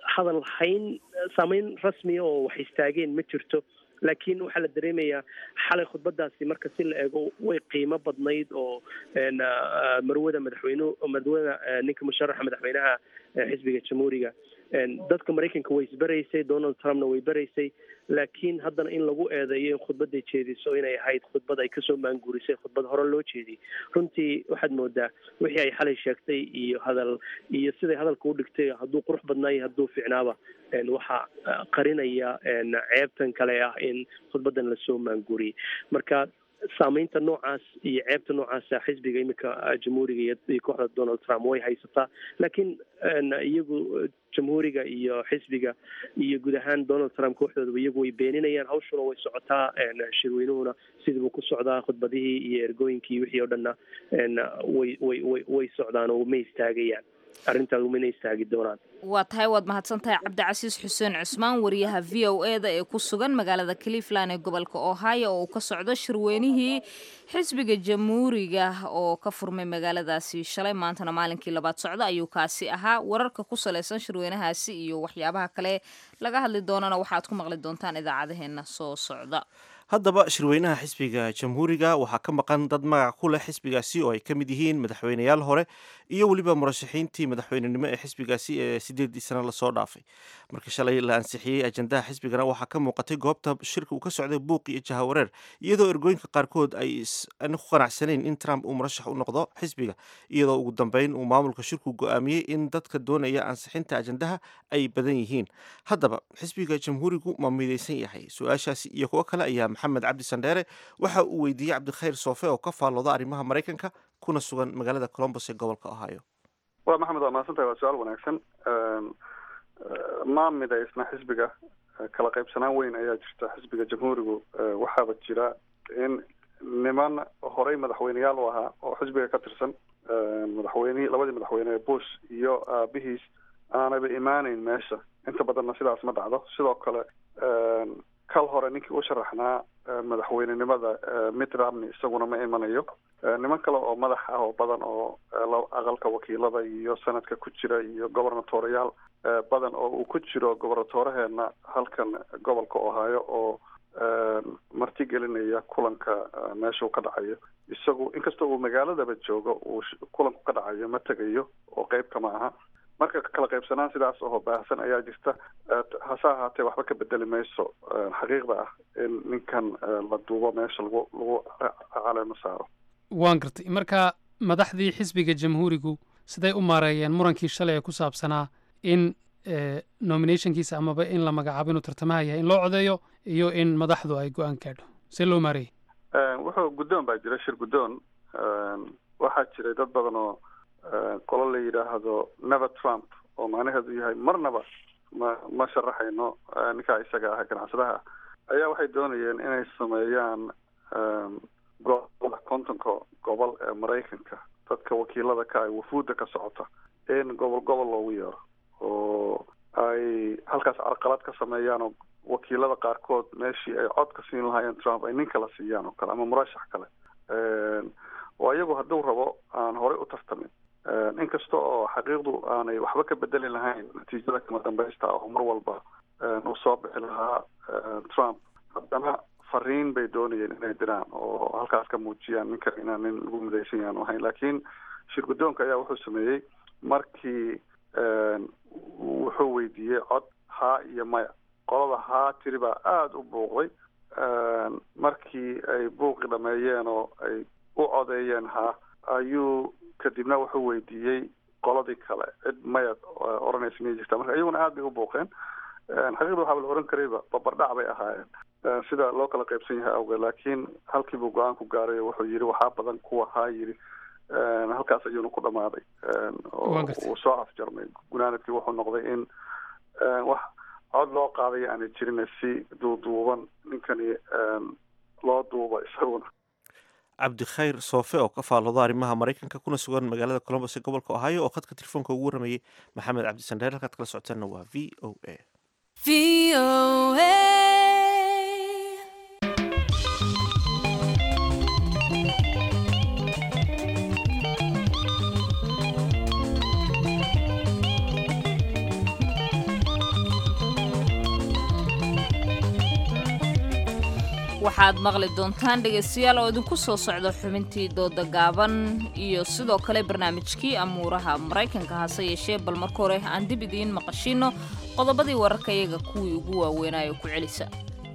hadal hayn saameyn rasmiya oo wax istaageen ma jirto laakiin waxaa la dareemayaa xalay khudbadaasi marka si la eego way qiimo badnayd oo marwada madaxweyne marwada ninka musharaxa madaxweynaha xisbiga jamhuuriga dadka maraykanka way isbaraysay donald trumpna way baraysay laakiin haddana in lagu eedeeyo in khudbaday jeediso inay ahayd khudbad ay kasoo maanguurisay khudbad hore loo jeediyey runtii waxaad moodaa wixii ay xalay sheegtay iyo hadal iyo siday hadalka u dhigtay hadduu qurux badnaayo hadduu fiicnaaba waxaa qarinaya ceebtan kale ah in khudbadan lasoo maanguuriyey marka saameynta noocaas iyo ceebta noocaasa xisbiga iminka jamhuuriga iyo kooxda donald trump way haysataa laakiin iyagu jamhuuriga iyo xisbiga iyo guud ahaan donald trump kooxdoodaba iyagu way beeninayaan hawshuna way socotaa shirweynuhuna sidiibuu ku socdaa khudbadihii iyo ergooyinkii wixii oo dhanna way way way way socdaan oo ma istaagayaan arrintaas mana istaagi doonaan waa tahay waad mahadsan tahay cabdicasiis xuseen cusmaan wariyaha v o e da ee ku sugan magaalada cleveland ee gobolka ohio oo uu ka socdo shirweynihii xisbiga jamhuuriga oo ka furmay magaaladaasi shalay maantana maalinkii labaad socda ayuu kaasi ahaa wararka ku salaysan shirweynahaasi iyo waxyaabaha kale laga hadli doonana waxaad ku maqli doontaan idaacadaheena soo socda haddaba shirweynaha xisbiga jamhuuriga waxaa ka maqan dad magac ku leh xisbigaasi oo ay ka mid yihiin madaxweyneyaal hore iyo weliba murashaxiintii madaxweynenimo ee xisbigaasi ee sideedii sano lasoo dhaafay markii shalay la ansixiyey ajandaha xisbigana waxaa ka muuqatay goobta shirka uu ka socday buuq iyo jahawareer iyadoo ergooyinka qaarkood ay ku qanacsanayn in trump uu murashax u noqdo xisbiga iyadoo ugu dambeyn uu maamulka shirku go-aamiyey in dadka doonaya ansixinta ajandaha ay badan yihiin haddaba xisbiga jamhuurigu ma midaysan yahay su-aashaasi iyo kuwo kale ayaa maxamed cabdi sandheere waxa uu weydiiyey cabdikhayr soofe oo ka faallooda arrimaha maraykanka kuna sugan magaalada colombos ee gobolka ohio wa maxamed waa mahadsantahay waa su-aal wanaagsan ma midaysna xisbiga kala qaybsanaan weyn ayaa jirta xisbiga jamhuurigu waxaaba jira in niman horey madaxweyneyaal u ahaa oo xisbiga ka tirsan madaxweynihii labadii madaxweyne bush iyo aabihiis aanaba imaaneyn meesha inta badanna sidaas ma dhacdo sidoo kale kal hore ninkii u sharaxnaa madaxweynenimada mitt romney isaguna ma imanayo niman kale oo madax ah oo badan oo aqalka wakiilada iyo sanadka ku jira iyo gobernatoriyaal badan oo uu ku jiro gobernatoraheena halkan gobolka ohio oo marti gelinaya kulanka meesha uu ka dhacayo isagu inkastoo uu magaaladaba joogo uu kulanku ka dhacayo ma tegayo oo qeyb kama aha marka kala qaybsanaan sidaas oo baahsan ayaa jirta hase ahaatee waxba ka bedeli mayso xaqiiqda ah in ninkan la duubo meesha lagu lagu caleemo saaro waan gartay marka madaxdii xisbiga jamhuurigu siday u maareeyeen murankii shalay ee ku saabsanaa in nominationkiisa amaba in la magacaabo inuu tartamaha yahay in loo codeeyo iyo in madaxdu ay go-aan gaadho see loo maareeyey wuxuu guddoon baa jira shir guddoon waxaa jiray dad badan oo qolo la yidhaahdo never trump oo macnaheedu yahay marnaba ma ma sharaxayno ninkaa isaga ah ganacsadaha ayaa waxay doonayeen inay sameeyaan gobolada kontonka gobol ee maraykanka dadka wakiilada ka ay wafuudda ka socota in gobol gobol loogu yeero oo ay halkaas carqalad ka sameeyaan oo wakiilada qaarkood meeshii ay cod ka siin lahaayeen trump ay nin kala siiyaan oo kale ama murashax kale oo iyagu hadduu rabo aan horey u tartamin inkasta oo xaqiiqdu aanay waxba ka bedeli lahayn natiijada kama dambaysta oo mar walba uu soo bixi lahaa trump haddana fariin bay doonayeen inay diraan oo halkaas ka muujiyaan ninkan inaan nin lagu midaysan yahan ahayn laakiin shir guddoonka ayaa wuxuu sameeyey markii wuxuu weydiiyey cod haa iyo maya qolada haa tiri baa aada u buuqday markii ay buuqi dhameeyeen oo ay u codeeyeen haa ayuu kadibna wuxuu weydiiyey qoladii kale cid maya odhanaysa miyay jirtaa marka iyaguna aad bay u buuqeen xaqiiqda waxaaba la ohan karayba babardhac bay ahaayeen sida loo kala qaybsan yahay awgeed laakiin halkiibuu go-aan ku gaaray oo wuxuu yidhi waxaa badan kuwa haa yidhi halkaas ayuuna ku dhamaaday uu soo afjarmay gunaanadkii wuxuu noqday in wax cod loo qaaday aanay jirin si duuduuban ninkani loo duuba isaguna cabdikhayr soofe oo ka faallooda arrimaha maraykanka kuna sugan magaalada colombos ee gobolka ohio oo khadka telefoonka ugu waramayay maxamed cabdisandheer halkaad kala socotaanna waa v o a waxaad maqli doontaan dhegaystayaal oo idinku soo socda xubintii dooda gaaban iyo sidoo kale barnaamijkii amuuraha maraykanka hase yeeshee bal marka hore aan dib idiin maqashiino qodobadii wararka iyaga kuwii ugu waaweynaayo ku celisa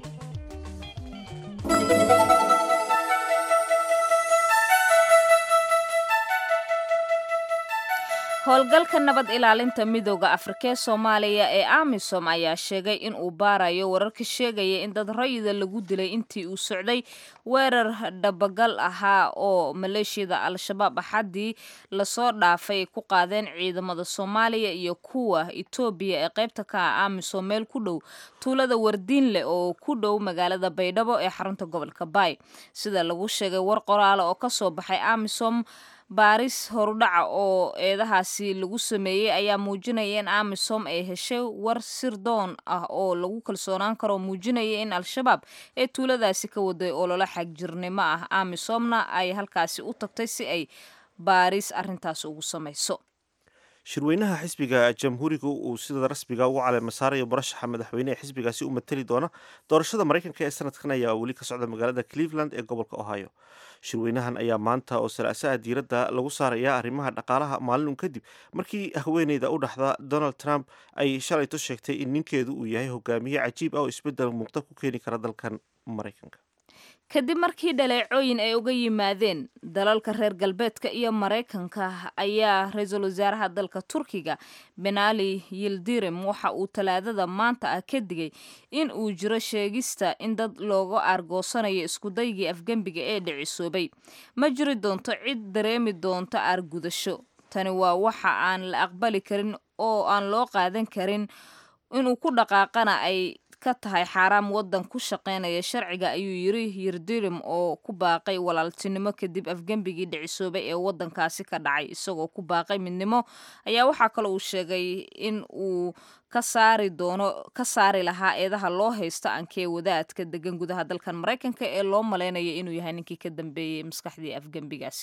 howlgalka nabad ilaalinta midooda afrika ee soomaaliya ee amisom ayaa sheegay in uu baarayo wararka sheegaya in dad rayida lagu dilay intii uu socday weerar dhabagal ahaa oo maleeshiyada al-shabaab axaddii lasoo dhaafay ku qaadeen ciidamada soomaaliya iyo kuwa etoobiya ee qaybta ka ah amisom meel ku dhow tuulada wardiinleh oo ku dhow magaalada baydhabo ee xarunta gobolka baay sida lagu sheegay war qoraala oo kasoo baxay amisom baaris horudhaca oo eedahaasi lagu sameeyey ayaa muujinaya in amisom ay heshay war sirdoon ah oo lagu kalsoonaan karo muujinaya in al-shabaab ee tuuladaasi ka waday ololo xagjirnimo ah amisomna ay halkaasi u tagtay si ay baaris arintaas ugu samayso shirweynaha xisbiga jamhuuriga uu sida rasmiga ugu caleema saarayo murashaxa madaxweyne ee xisbigaasi u matali doona doorashada maraykanka ee sanadkan ayaa weli ka socda magaalada cleveland ee gobolka ohio shirweynahan ayaa maanta oo salaasaha diiradda lagu saaraya arrimaha dhaqaalaha maalinun kadib markii haweeneyda u dhaxda donald trump ay shalayto sheegtay in ninkeedu uu yahay hogaamiye cajiib ah oo isbeddel muuqda ku keeni kara dalkan maraykanka kadib markii dhaleecooyin ay uga yimaadeen dalalka reer galbeedka iyo maraykanka ayaa ra-iisul wasaaraha dalka turkiga benali yildirim waxa uu talaadada maanta ah ka digay in uu jiro sheegista in dad looga aargoosanayo iskudaygii afgembiga ee dhicisoobay ma jiri doonto cid dareemi doonto aargudasho tani waa waxa aan la aqbali karin oo aan loo qaadan karin inuu ku dhaqaaqana ay ka tahay xaaraam waddan ku shaqaynaya sharciga ayuu yiri yirdirim oo ku baaqay walaaltinimo kadib afgembigii dhicisoobay ee waddankaasi ka dhacay isagoo ku baaqay midnimo ayaa waxaa kale uu sheegay in uu ka saari doono ka saari lahaa eedaha loo haysto ankee wadaadka degan gudaha dalkan maraykanka ee loo malaynaya inuu yahay ninkii ka dambeeyey maskaxdii afgembigaasi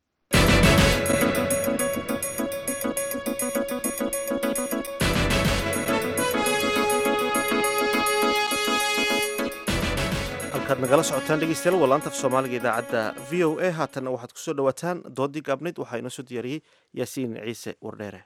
halkaad nagala socotaan dhegeystayaal waa laanta af soomaaliga idaacadda v o a haatanna waxaad kusoo dhawaataan doodii gaabnayd waxaa inoo soo diyaariyey yaasiin ciise wardheere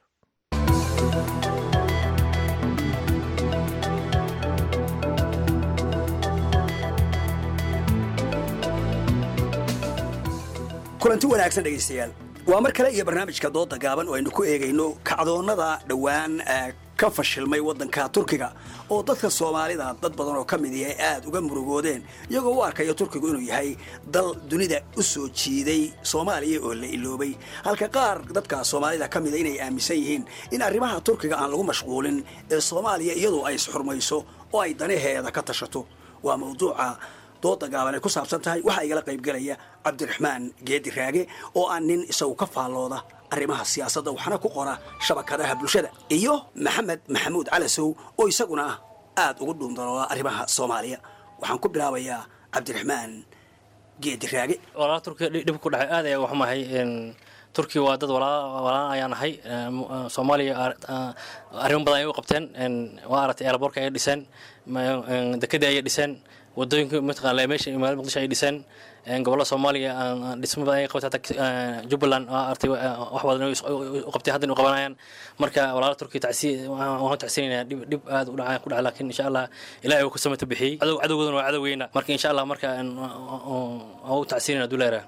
kulanti wanaagsan dhegaystayaal waa mar kale iyo barnaamijka dooda gaaban oo aynu ku eegayno kacdoonnada dhowaan ka fashilmay waddanka turkiga oo dadka soomaalida dad badan oo ka mid ihi ay aad uga murugoodeen iyagoo u arkaya turkigu inuu yahay dal dunida u soo jiiday soomaaliya oo la iloobay halka qaar dadka soomaalida ka mida inay aaminsan yihiin in arrimaha turkiga aan lagu mashquulin ee soomaaliya iyadoo ay isxurmayso oo ay danaheeda ka tashato waa mawduuca dooda gaaban ay ku saabsan tahay waxaa igala qaybgelaya cabdiraxmaan geedi raage oo aan nin isagu ka faallooda arrimaha siyaasadda waxna ku qora shabakadaha bulshada iyo maxamed maxamuud calasow oo isaguna aad ugu dhuundalooda arrimaha soomaaliya waxaan ku bilaabayaa cabdiraxmaan geedi raage walaala turkiga dhib ku dhacay aad ayaa waxmahay turkiga waa dad walaalan ayaan ahay soomaaliya arrimo badan ay u qabteen waa aragtay eelaboorka ayay dhiseen dekedii ayay dhiseen wadooyinka mataqaana meesha magaalada muqdisho ay dhiseen gobollada soomaaliya dhismo badan ay qabtay hataa jubbaland waa artay wax badan u qabtay haddana u qabanayaan marka walaala turkiya tacsi waan tacsiinayaa dhib dhib aad u dhaca ku dhaca laakiin insha allah ilaahay uu ka samata bixiyey cadow cadowgoodana waa cadowgeyna marka insha allah marka aan u tacsiinayna duleera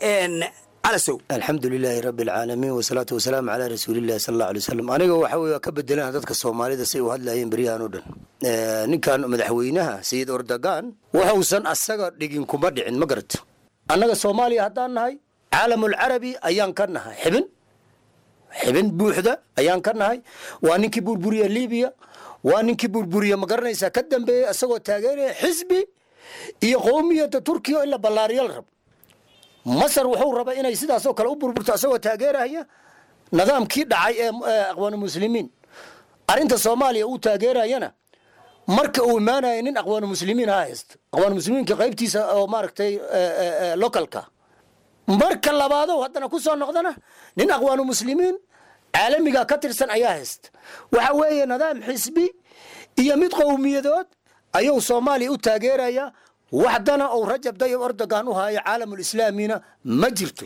alxamdu lilaahi rabi alcaalamiin wasalaatu wasalaamu calaa rasuulillahi sal alla alay wasalam aniga waxa wey ka bedelana dadka soomaalida say u hadlayeen beryahan o dhan ninkan madaxweynaha sayid ordogan waxuusan asaga dhigin kuma dhicin ma garato annaga soomaaliya haddaan nahay caalamulcarabi ayaan ka nahay xibin xibin buuxda ayaan ka nahay waa ninkii burburiya libiya waa ninkii burburiya ma garanaysaa ka dambeeyey isagoo taageeraya xisbi iyo qowmiyadda turkiya in la ballaariyo la rabo masar wuxuu raba inay sidaasoo kale u burburto asagoo taageeraya nidaamkii dhacay ee aqwaanu muslimiin arrinta soomaaliya uu taageerayana marka uu imaanaya nin aqwaanu muslimiin ha haysto aqwaanu muslimiinka qaybtiisa oo maaragtay localka marka labaado haddana ku soo noqdana nin aqwaanu muslimiin caalamiga ka tirsan ayaa haysta waxa weeye nidaam xisbi iyo mid qowmiyadood ayuu soomaaliya u taageeraya waxdana uu rajab dayib erdogan u haayo caalamulislaamina ma jirto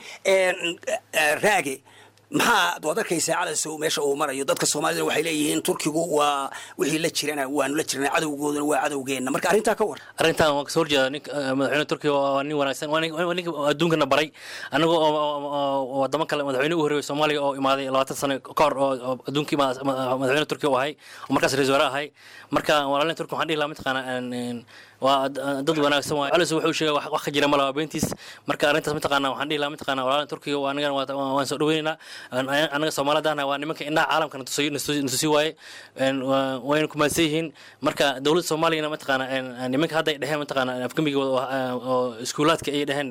raage maxaa waad arkaysaa calasow meesha uu marayo dadka soomaalida waxay leeyihiin turkigu waa wixii la jirana waanu la jirnaa cadowgooduna waa cadowgeenna marka arrintaa ka war arrintan waan kasoo horjeeda nin madaxweyne turkiga waa nin wanaagsan waa nin waa ninka adduunkana baray anaga oo oo wadamo kale madaxweyne u horreeyay soomaaliya oo imaaday labaatan sano ka hor oo oo adduunka imaada madaxweyne turkiga u ahay oo markaas ra-isul wasaare ahay marka walaalin turkiga waxaan dhihi lahaa mataqaana waa dad wanaagsan waay calis wuxuu sheegay wax ka jira malaha beentiis marka arrintaas mataqaana waxaan dhihi lahaa mataqaana walaalin turkiga waa anagana waan soo dhaweynaynaa anaga soomaalidana waa nimanka indhaha caalamka natusi waaye wayna kumaadsan yihiin marka dowladda soomaaliyana mataqaana nimanka hadda ay dheheen mataqaana afgamiga oo iskuulaadka ay dheheen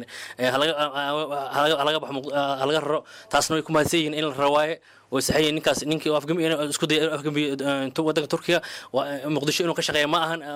halaga baxo halaga raro taasna way kumaadsan yihiin in la raro waaye way saxayeen ninkaas ninkii afgami isku dayay afgami wadanka turkiga muqdisho inuu ka shaqeeya ma ahan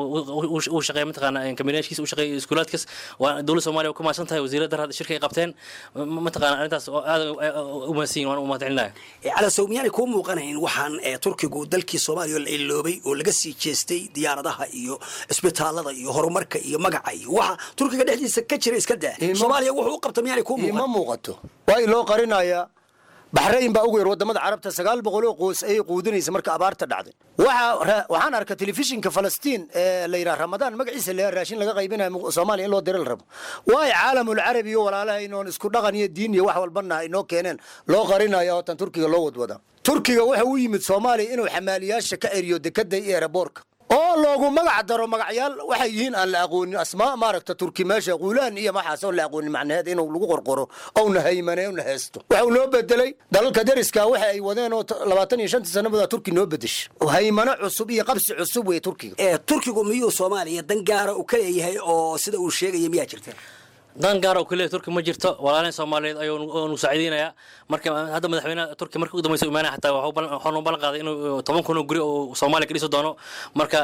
uu shaqeeya mataqaana kabineeshkiisa uu shaqeeya iskuulaadkaas waa dowladda soomaaliya ku mahadsan tahay wasiirada dar hadda shirka ay qabteen mataqaana arrintaas oo aad u mahadsan yihin waan u mahadcelinaya calasow miyaanay kuu muuqanayn waxaan turkigu dalkii soomaaliya la iloobay oo laga sii jeestay diyaaradaha iyo isbitaalada iyo horumarka iyo magaca iyo waxa turkiga dhexdiisa ka jira iska daa soomaaliya wuxuu u qabta miyaanay kuu muuqan ma muuqato waa iloo qarinayaa baxrayn baa ugu yar wadamada carabta sagaal boqol oo qoys ayay quudinaysa marka abaarta dhacday waxaan arka telefishinka falastiin ee la yidhaha ramadaan magaciisa le raashin laga qaybinayo soomaaliya in loo dira la rabo waay caalamul carabi iyo walaalaha inoon isku dhaqan iyo diin iyo wax walbana inoo keeneen loo qarinayo ootan turkiga loo wadwada turkiga waxa u yimid soomaaliya inuu xamaaliyaasha ka eriyo dekada iyo eeraboorka oo loogu magac daro magacyaal waxay yihiin aan la aqoonin asmaa maaragta turki meesha quulaan iyo maxaas oon la aqoonin macnaheed inuu lagu qorqoro ouna haymane una heesto waxau noo bedelay dalalka dariska waxa ay wadeen oo labaatan iyo shantii sannadood turki noo bedesha haymano cusub iyo qabsi cusub wey turkiga turkigu miyuu soomaaliya dan gaara uu ka leeyahay oo sida uu sheegaya miyaa jirta dan gaar oo kaliya turki ma jirto walaalin soomaaliyeed ayuu nu saaciideynaya marka hadda madaxweynaha turki markii ugu dambeysa imaanaya xataa waxaanu ballan qaaday inuu toban kun oo guri oo soomaaliya ka dhisi doono marka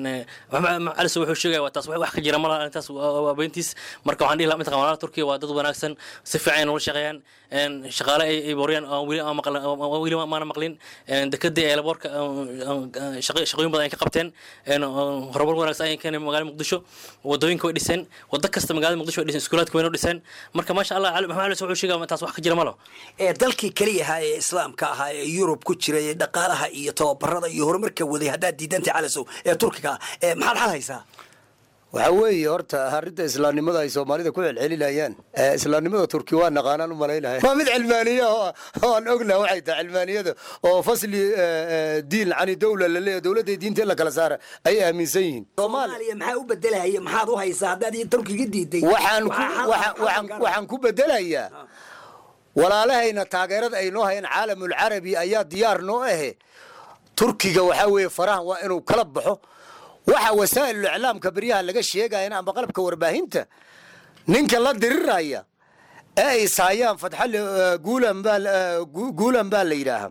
calis wuxuu sheegaya waa taas wax ka jira malaha arrintaas waa beentiis marka waxaan dhihi lahaa mataqan walaalaha turkiga waa dad wanaagsan si fiican ay noola shaqeeyaan shaqaale ay booriyaan weli maana maqlin dekadii eelaboorka shaqooyin badan ay ka qabteen horumar wanaagsan ay keeneen magaalada muqdisho wadooyinka way dhiseen wado kasta magaalada muqdisho way dhiseen iskuulaadka waynu dhiseen marka maasha allah maxamed alis wuxuu sheegaya taas wax ka jira malo ee dalkii keliya ahaa ee islaamka ahaa ee yurub ku jiray ee dhaqaalaha iyo tababarada iyo horumarka waday haddaad diidantay calasow ee turkiga ee maxaad xal haysaa waxaa weeye horta arrinta islaamnimada ay soomaalida ku celcelinayaan islaamnimada turki waa naqaanaan u malaynahay waa mid cilmaaniya oo aan ognaha waxay tahay cilmaaniyada oo fasli diin cani dowla la leeyahay dowladda diinta in la kala saara ayay aaminsan yihiin soomaaliya maxaa u bedelaya maxaad u haysaa haddaad iyo turkiga diiday waxaan ku waxaan waxaan ku bedelayaa walaalahayna taageerada ay noo hayaan caalamul carabi ayaa diyaar noo ahe turkiga waxaa weeye faraha waa inuu kala baxo waxa wasaa'ilul iclaamka beryaha laga sheegayana amba qalabka warbaahinta ninka la diriraya ee ay saayaan fatxali guulan baa guulan baa la yidhaahaa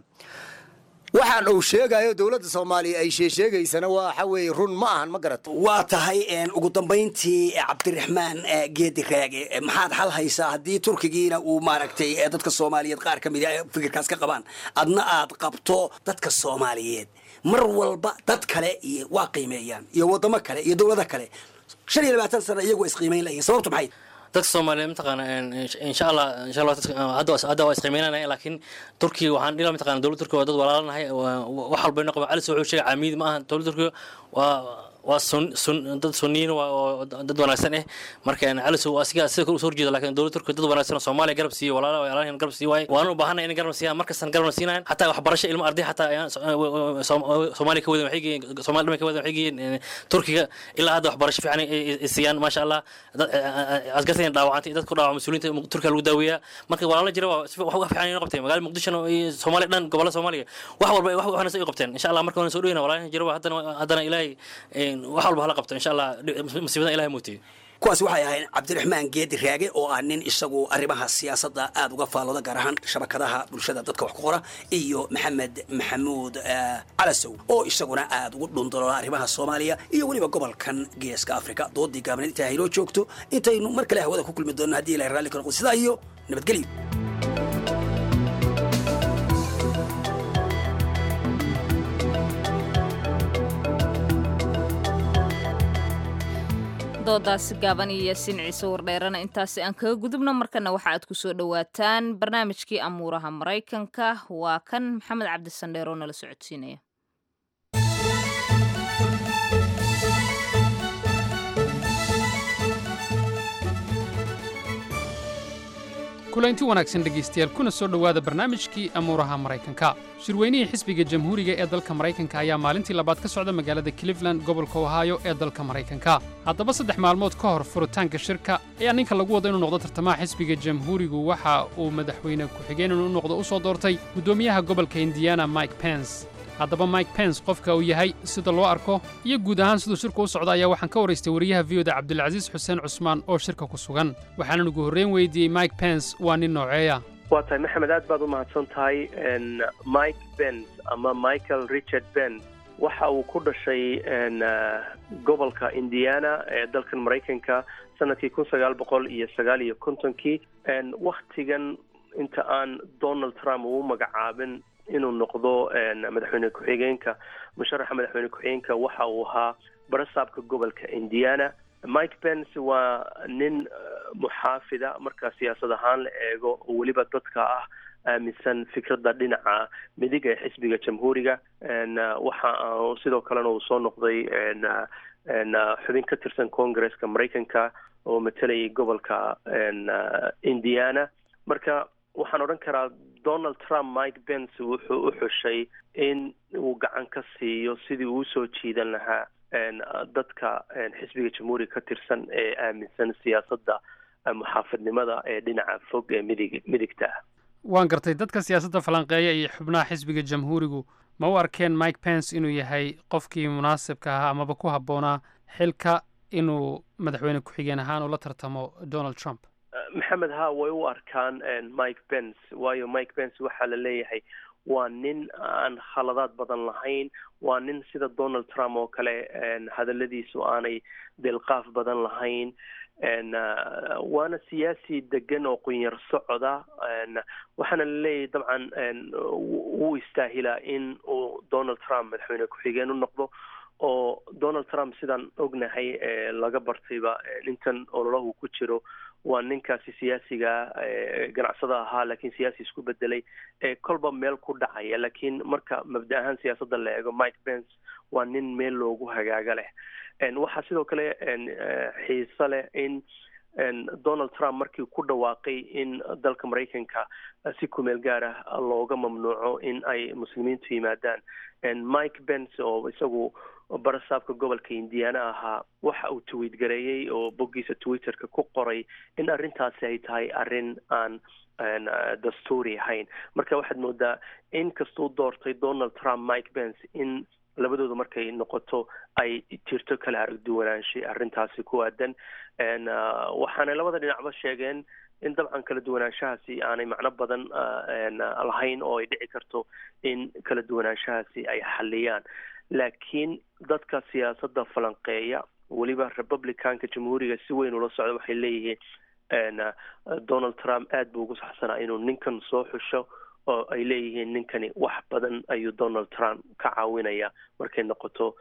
waxaan uu sheegayo dowladda soomaaliya ay sheesheegaysana waxa weeye run ma ahan ma garata waa tahay ugu dambayntii cabdiraxmaan geedi raage maxaad xal haysaa haddii turkigiina uu maaragtay dadka soomaaliyeed qaar ka mid fikirkaas ka qabaan adna aad qabto dadka soomaaliyeed mar walba dad kale iyo waa qiimeeyaan iyo wadamo kale iyo dowlado kale shan iyo labaatan sano iyagu isqiimeyn layihin sababtu maxay dadka soomaaliyeed mataqaana insha allah insha allah hadda hadda waa isqiimeynanaya laakiin turkiga waxaan dhila mataqana dowladda turkiga waa dad walaalanahay wax walba inoo qaba calis wuxuu sheegay caamiid ma aha dowladda turkiga waa waa sun sun dad sunniyiin oo dad wanaagsan eh marka calis asiga sida kale usoo horjeeda laakiin dowladda turkiga dad wanaagsan oo soomaaliya garab siiyo walaala walaalahan garab sii waaye waanu u baahanay inay garab siiyaan markastan garabna siinayan xataa waxbarasho ilmo arday xataa ayaan soomaaliya ka wadan waxay geeyeen soomaaliya dhamay ka wadan waxay geeyeen turkiga ilaa hadda waxbarasho fiican ay siiyaan maasha allah askartayna dhaawacantay dadku dhaawac mas-uuliyiinta turkiga lagu daaweeyaa marka walaala jira waa wax fiican inoo qabteen magaalada muqdishona iyo soomaaliya dhan gobolada soomaaliya wax walba wax waxna ay qabteen insha allah marka waan soo dhaweyna walaalahan jira haddana haddana ilaahay wax walba hala qabto insha allah masiibadan ilahay muutiyo kuwaasi waxay ahayd cabdiraxmaan geedi raage oo ah nin isagu arrimaha siyaasadda aada uga faallooda gaar ahaan shabakadaha bulshada dadka wax ku qora iyo maxamed maxamuud calasow oo isaguna aada ugu dhundaloola arrimaha soomaaliya iyo weliba gobolkan geeska afrika doodii gaabneed intaa haynoo joogto intaynu mar kale hawada ku kulmi doonno haddii ilahay raalli ka noqdo sidaa iyo nabadgelyo doodaasi gaaban iyo yaasiin ciise wardheerana intaasi aan kaga gudubno markana waxa aad ku soo dhowaataan barnaamijkii amuuraha maraykanka waa kan maxamed cabdisandheer oo nala socodsiinaya kulanti wanaagsan dhegaystayaal kuna soo dhowaada barnaamijkii amuuraha maraykanka shirweynihii xisbiga jamhuuriga ee dalka maraykanka ayaa maalintii labaad ka socda magaalada cleveland gobolka ohaayo ee dalka maraykanka haddaba saddex maalmood ka hor furitaanka shirka ayaa ninka lagu wado inuu noqdo tartamaha xisbiga jamhuurigu waxa uu madaxweyne ku-xigeen inuu noqdo u soo doortay guddoomiyaha gobolka indiana mike pence haddaba mike pence qofka uu yahay sida loo arko iyo guud ahaan siduu shirku u socda ayaa waxaan ka waraystay wariyaha viyoda cabdilcasiis xuseen cusmaan oo shirka ku sugan waxaanan ugu horreyn weydiiyey mike pence waa nin nooceeya waa tahay maxamed aad baad u mahadsan tahay mike bens ama michael richard bens waxa uu ku dhashay gobolka indiana ee dalkan maraykanka sanadkii kun sagaal boqol iyo sagaal iyo kontonkii wakhtigan inta aan donald trump uu magacaabin inuu noqdo madaxweyne ku-xigeenka musharaxa madaxweyne ku-xigeenka waxa uu ahaa barasaabka gobolka indiana mike pence waa nin muxaafida marka siyaasad ahaan la eego oo weliba dadka ah aaminsan fikradda dhinaca midig ee xisbiga jamhuuriga waxa sidoo kalena uu soo noqday xubin ka tirsan congresska maraykanka oo matalayay gobolka indiana marka waxaan odhan karaa donald trump mike pence wuxuu u xushay in uu gacan ka siiyo sidii uu usoo jiidan lahaa dadka xisbiga jamhuuriga ka tirsan ee aaminsan siyaasadda muxaafidnimada ee dhinaca fog ee midig midigta ah waan gartay dadka siyaasadda falanqeeya iyo xubnaha xisbiga jamhuurigu ma u arkeen mike pence inuu yahay qofkii munaasibka ahaa amaba ku habboonaa xilka inuu madaxweyne ku-xigeen ahaan ula tartamo donald trump maxamed ha way u arkaan mike pence waayo mike pence waxaa la leeyahay waa nin aan khaladaad badan lahayn waa nin sida donald trump oo kale hadaladiisu aanay delqaaf badan lahayn waana siyaasi degan oo qunyar socoda waxaana la leeyahay dabcan wuu istaahilaa in uu donald trump madaxweyne ku-xigeen u noqdo oo donald trump sidaan ognahay laga bartayba intan ololahu ku jiro waa ninkaasi siyaasiga ganacsada ahaa laakiin siyaasi isku bedelay ee kolba meel ku dhacaya laakiin marka mabda ahaan siyaasadda la eego mike pence waa nin meel loogu hagaaga leh waxaa sidoo kale xiise leh in donald trump markii ku dhawaaqay in dalka maraykanka si kumeel gaar ah looga mamnuuco in ay muslimiintu yimaadaan mike pence oo isagu barasaabka gobolka indiana ahaa waxa uu tweet gareeyey oo boggiisa twitterka ku qoray in arrintaasi ay tahay arrin aan dastuuri ahayn marka waxaad moodaa in kastuu doortay donald trump mike pence in labadooda markay noqoto ay jirto kala aragduwanaanshay arrintaasi ku aadan waxaanay labada dhinacba sheegeen in dabcan kala duwanaanshahaasi aanay macno badan lahayn oo ay dhici karto in kala duwanaanshahaasi ay xaliyaan laakiin dadka siyaasadda falanqeeya weliba republicanka jamhuuriga si weyn ula socda waxay leeyihiin donald trump aad buu ugu saxsanaa inuu ninkan soo xusho oo ay leeyihiin ninkani wax badan ayuu donald trump ka caawinaya markay noqoto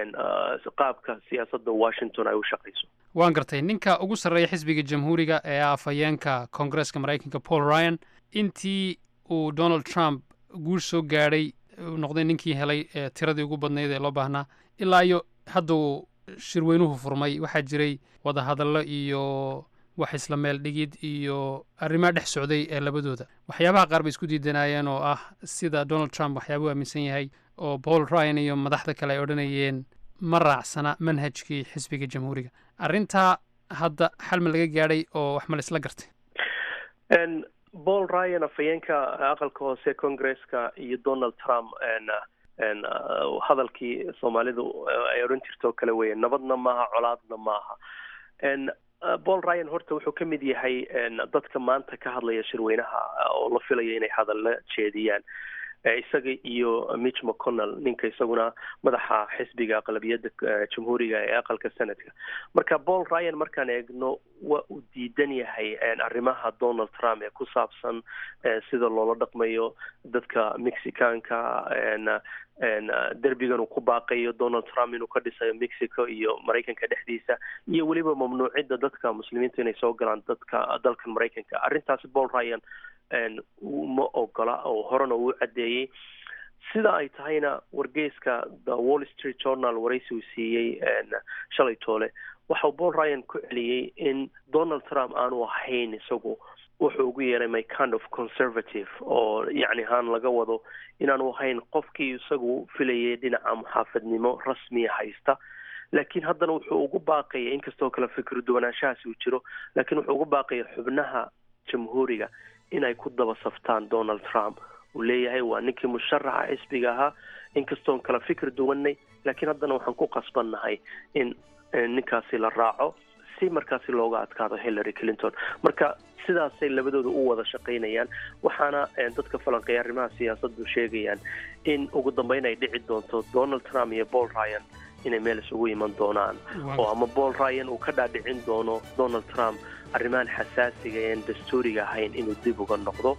qaabka siyaasadda washington ay u shaqayso waan gartay ninka ugu sarreeya xisbiga jamhuuriga ee ah afhayeenka koongareska maraykanka paul ryan intii uu donald trump guul soo gaadhay noqday ninkii helay tiradii ugu badnayd ee loo baahnaa ilaa iyo hadda uu shirweynuhu furmay waxaa jiray wadahadallo iyo wax isla meel dhigid iyo arrimaa dhex socday ee labadooda waxyaabaha qaar bay isku diidanaayeen oo ah sida donald trump waxyaabuu aaminsan yahay oo paul ryan iyo madaxda kale ay odhanayeen ma raacsana manhajkii xisbiga jamhuuriga arrintaa hadda xal ma laga gaadhay oo wax ma la isla gartay paul ryan afhayeenka aqalka hoose congresska iyo donald trump hadalkii soomaalidu ay odhan jirto kale weeye nabadna maaha colaadna maaha paul ryan horta wuxuu ka mid yahay dadka maanta ka hadlaya shirweynaha oo la filaya inay hadalla jeediyaan isaga iyo mitch mcconnell ninka isaguna madaxa xisbiga aqlabiyadda jamhuuriga ee aqalka senadka marka paul ryan markaan eegno waa uu diidan yahay arrimaha donald trump ee ku saabsan sida loola dhaqmayo dadka mexicanka derbigan uu ku baaqayo donald trump inuu ka dhisayo mexico iyo maraykanka dhexdiisa iyo weliba mamnuucidda dadka muslimiinta inay soo galaan dadka dalkan maraykanka arrintaasi paul ryan ma ogola oo horena uu caddeeyey sida ay tahayna wargeyska the wall street journal waraysi uu siiyey shalay toole waxau paul ryan ku celiyey in donald trump aanu ahayn isagu wuxuu ugu yeeray my kind of conservative oo yacni haan laga wado inaanu ahayn qofkii isagu filayay dhinaca muxaafadnimo rasmiya haysta laakiin haddana wuxuu ugu baaqaya inkastoo kale fikir duwanaanshahaasi uu jiro laakiin wuxuu ugu baaqaya xubnaha jamhuuriga inay ku daba saftaan donald trump uu leeyahay waa ninkii musharaxa xisbiga ahaa inkastoon kala fikir duwanay laakiin haddana waxaan ku qasbannahay in ninkaasi la raaco si markaasi looga adkaado hillary clinton marka sidaasay labadooda u wada shaqaynayaan waxaana dadka falanqeeya arrimaha siyaasaddu sheegayaan in ugu dambeyn ay dhici doonto donald trump iyo paul ryan inay meel isugu iman doonaan oo ama paul ryan uu ka dhaadhicin doono donald trump arrimahan xasaasiga ean dastuuriga ahayn inuu dib uga noqdo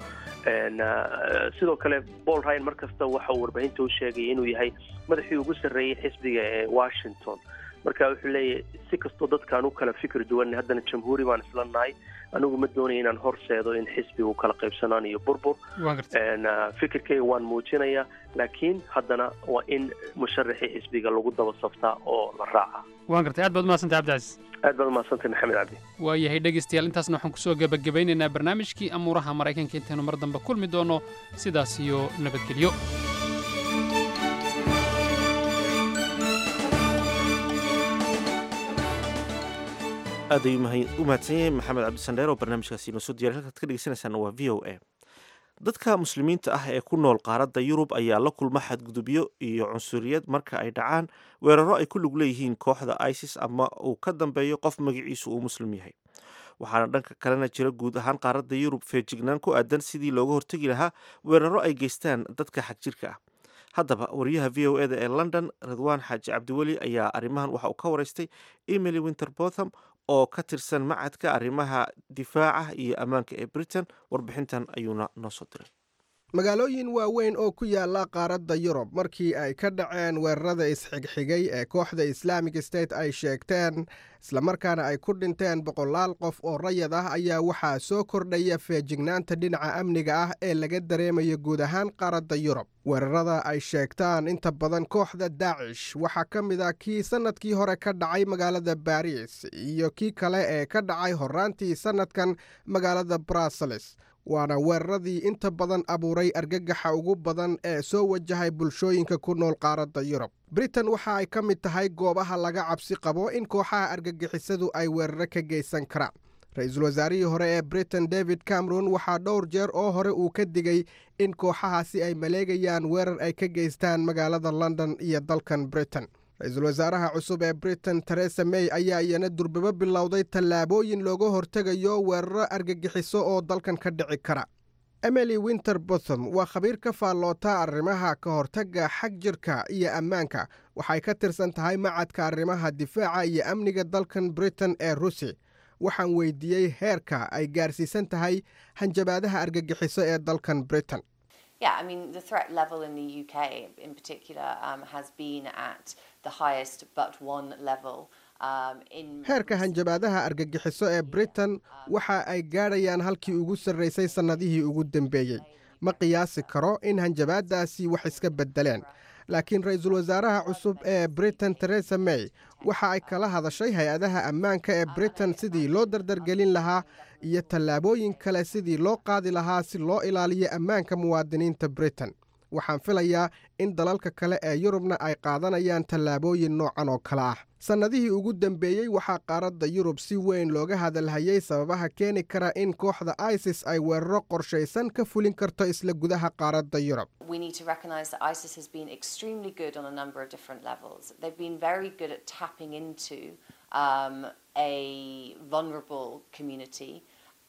sidoo kale paul ryan mar kasta waxa uu warbaahinta u sheegaya inuu yahay madaxii ugu sarreeyey xisbiga ee washington marka wuxuu leeyahay si kastoo dadkaan u kala fikir duwan haddana jamhuuri baan isla nahay anigu ma doonaya inaan horseedo in xisbigu kala qaybsanaan iyo burbur fikirkayga waan muujinaya laakiin haddana waa in musharaxii xisbiga lagu daba saftaa oo la raaca waan gartay aad baad umahadsantay cabdicasiis aad baad umahadsantay maxamed cabdi waayahay dhegaystayaal intaasna waxaan kusoo gebagabaynaynaa barnaamijkii amuuraha maraykanka intaynu mar dambe kulmi doono sidaas iyo nabadgelyo aad ayuu u mahadsan yahay maxamed cabdisandheer oo barnaamijkaasi inoo soo diyary halkaad ka dhegeysanaysaana waa v o a dadka muslimiinta ah ee ku nool qaaradda yurub ayaa la kulma xadgudubyo iyo cunsuriyad marka ay dhacaan weeraro ay ku lug leeyihiin kooxda isis ama uu ka dambeeyo qof magaciisu uu muslim yahay waxaana dhanka kalena jira guud ahaan qaaradda yurub feejignaan ku aadan sidii looga hortegi lahaa weeraro ay geystaan dadka xagjirka ah haddaba wariyaha v o eda ee london ridwaan xaaji cabdiweli ayaa arrimahan waxa uu ka waraystay emily winterbotham oo ka tirsan macadka arrimaha difaaca iyo ammaanka ee britain warbixintan ayuuna noo soo diray magaalooyin waaweyn oo ku yaala qaaradda yurub markii ay ka dhaceen weerarada isxigxigay ee kooxda islaamic state ay sheegteen islamarkaana ay ku dhinteen boqolaal qof oo rayad ah ayaa waxaa soo kordhaya feejignaanta dhinaca amniga ah ee laga dareemayo guud ahaan qaaradda yurub weerarada ay sheegtaan inta badan kooxda daacish waxaa ka mid a kii sannadkii hore ka dhacay magaalada baris iyo kii kale ee ka dhacay horraantii sannadkan magaalada bruseles waana weeraradii inta badan abuuray argagaxa ugu badan ee soo wajahay bulshooyinka ku nool qaaradda yurub britain waxa ay ka mid tahay goobaha laga cabsi qabo in kooxaha argagixisadu ay weeraro ka geysan karaan ra-iisul wasaarihii hore ee britain david cameron waxaa dhowr jeer oo hore uu ka digay in kooxahaasi ay maleegayaan weerar ay ka geystaan magaalada london iyo dalkan britain ra-iisul wasaaraha cusub ee britain teresa may ayaa iyana durbabo bilowday tallaabooyin looga hortegayo weeraro argagixiso oo dalkan ka dhici kara emily winter botham waa khabiir ka faalloota arrimaha ka hortagga xag jirka iyo ammaanka waxay ka tirsan tahay macadka arrimaha difaaca iyo amniga dalkan britain ee rusi waxaan weydiiyey heerka ay gaarsiisan tahay hanjabaadaha argagixiso ee dalkan britain Yeah, I mean, the threat level in the UK in particular um, has been at the highest but one level. Um, in heerka hanjabaadaha argagixiso ee britain waxa ay gaadhayaan halkii ugu sarraysay sannadihii ugu dambeeyey ma qiyaasi karo in hanjabaadaasi wax iska beddeleen laakiin ra-iisul wasaaraha cusub ee britain teresa may waxa ay kala hadashay hay-adaha ammaanka ee britain sidii loo dardargelin lahaa iyo tallaabooyin kale sidii loo qaadi lahaa si loo ilaaliyo ammaanka muwaadiniinta britain waxaan filayaa in dalalka kale ee yurubna ay qaadanayaan tallaabooyin noocan oo kale ah sannadihii ugu dambeeyey waxaa qaaradda yurub si weyn looga hadalhayay sababaha keeni kara in kooxda isis ay weeraro qorshaysan ka fulin karto isla gudaha qaaradda yurub we need to recognize that ISIS has been extremely good on a number of different levels. They've been very good at tapping into um, a vulnerable community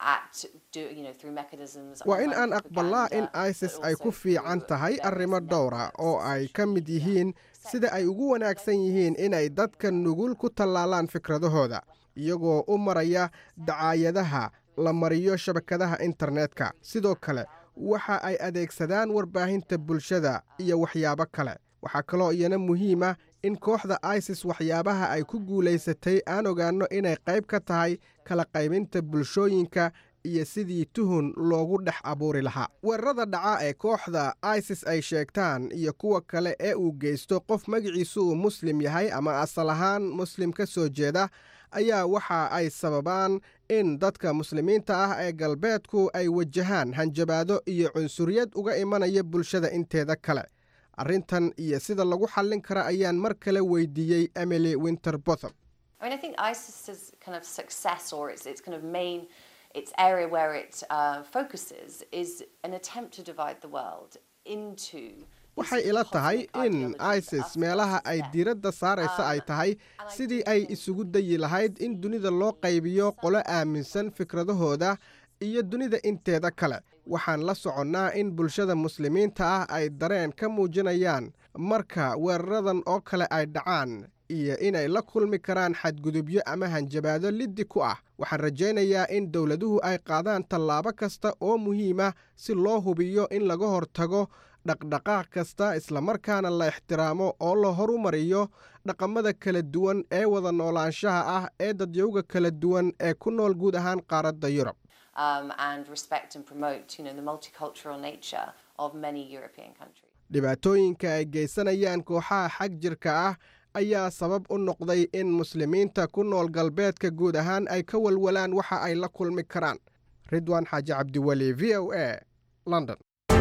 at do, you know, through mechanisms waa in online aan aqbalaa in propaganda, isis but ay also ku fiican through tahay various arrimo dhowra oo ay ka mid yihiin sida ay ugu wanaagsan yihiin inay dadka nugul ku tallaalaan fikradahooda iyagoo u maraya dacaayadaha la mariyo shabakadaha internetka sidoo kale waxa ay adeegsadaan warbaahinta bulshada iyo waxyaabo kale waxaa kaloo iyana muhiim ah in kooxda isis waxyaabaha ay ku guulaysatay aan ogaanno inay qayb ka tahay kala qaybinta bulshooyinka iyo sidii tuhun loogu dhex abuuri lahaa weerarada dhaca ee kooxda isis ay sheegtaan iyo kuwa kale ee uu geysto qof magaciisu uu muslim yahay ama asal ahaan muslim ka soo jeeda ayaa waxa ay sababaan in dadka muslimiinta ah ee galbeedku ay wajahaan hanjabaado iyo cunsuriyad uga imanaya bulshada inteeda kale arrintan iyo sida lagu xallin kara ayaan mar kale weydiiyey emily winterbotham I mean, I think ISIS's kind of success or its, its kind of main, its area where it uh, focuses is an attempt to divide the world into waxay ila tahay in isis meelaha ay diiradda saaraysa ay tahay sidii ay isugu dayi lahayd in dunida loo qaybiyo qolo aaminsan fikradahooda iyo dunida inteeda kale waxaan la soconnaa in bulshada muslimiinta ah ay dareen ka muujinayaan marka weeraradan oo kale ay dhacaan iyo inay la kulmi karaan xadgudubyo ama hanjabaado liddi ku ah waxaan rajaynayaa in dowladuhu ay qaadaan tallaabo kasta oo muhiima si loo hubiyo in laga hortago dhaqdhaqaaq kasta islamarkaana la ixtiraamo oo la horumariyo dhaqamada kala duwan ee wada noolaanshaha ah ee dadyowga kala duwan ee ku nool guud ahaan qaaradda yurub um, and respect and promote, you know, the multicultural nature of many European countries. dhibaatooyinka ay geysanayaan kooxaha xag jirka ah ayaa sabab u noqday in muslimiinta ku nool galbeedka guud ahaan ay ka walwalaan waxa ay la kulmi karaan ridwaan xaaji cabdiweli v o a london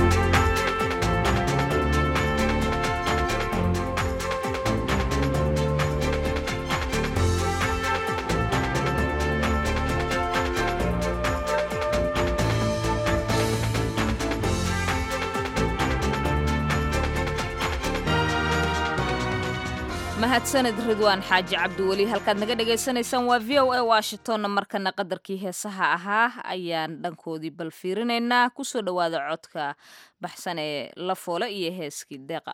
mahadsaned ridwaan xaaji cabdiweli halkaad naga dhagaysanaysaan waa v o a washingtonna markana qadarkii heesaha ahaa ayaan dhankoodii bal fiirinaynaa kusoo dhowaada codka baxsan ee la foole iyo heeskii deeqa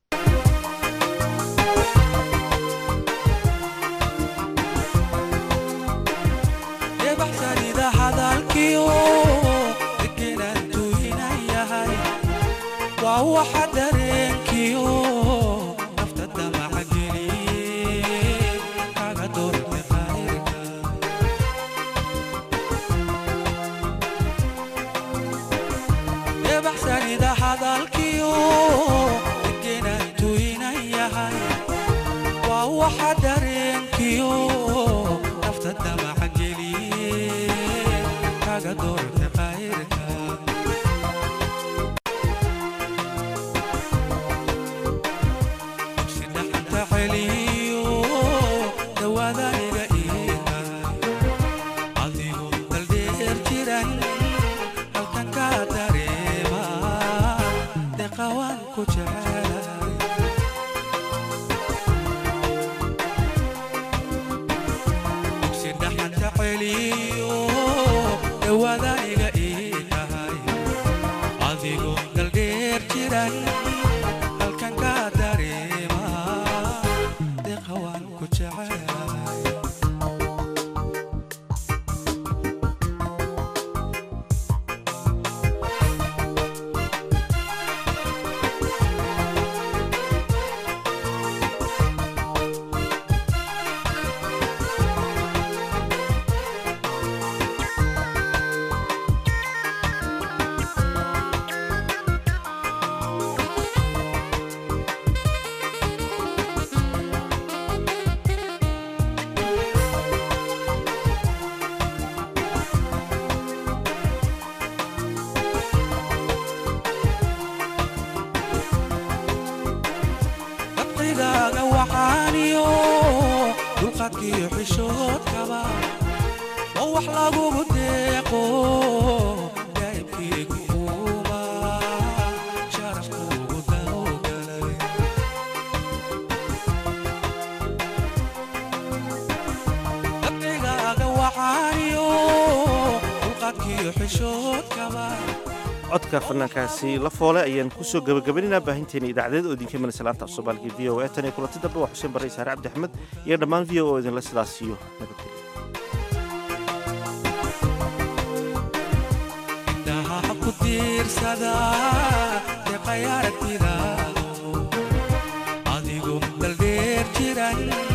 debaxsanida hadalkiyo degenantu inayahay waa waxa dareenkiyo nafta damaca geliye kaga doorte qayrka debaxsanida hadalkiyo degenantu inayahay waa waxa dareenkiyo nafta damaca geliye kaga doorte qayrka sidhaxanta celiyo dhawaada iga iiga adigo daldheer jiran halkan ka dareema deqawaan ku jecelay sidhaxanta celiyo dhawaada iga ii tahay adigo daldheer jiran halkan ka dareema deqawaan ku jecelay dabqigaaga waxaaniyo dulqaadkiyo xishoodkaba oo wax lagugu deeqo daa'ibkiigu uuma sharafkuugu dawgalay dabqigaaga waxaaniyo xishoodkaba codka fanaankaasi la foole ayaan kusoo gabagabaynayna baahinteena idaacadeed oo idinka imanaysa laanta af soomaaliga v o a tan iyo kulanti dambe waa xuseen barre saare cabdi axmed iyo dhammaan v o oo idinla sidaas siiyo nabadgelyo indhaha ku tiirsada deeqay aragtidaado adigoo daldheer jiran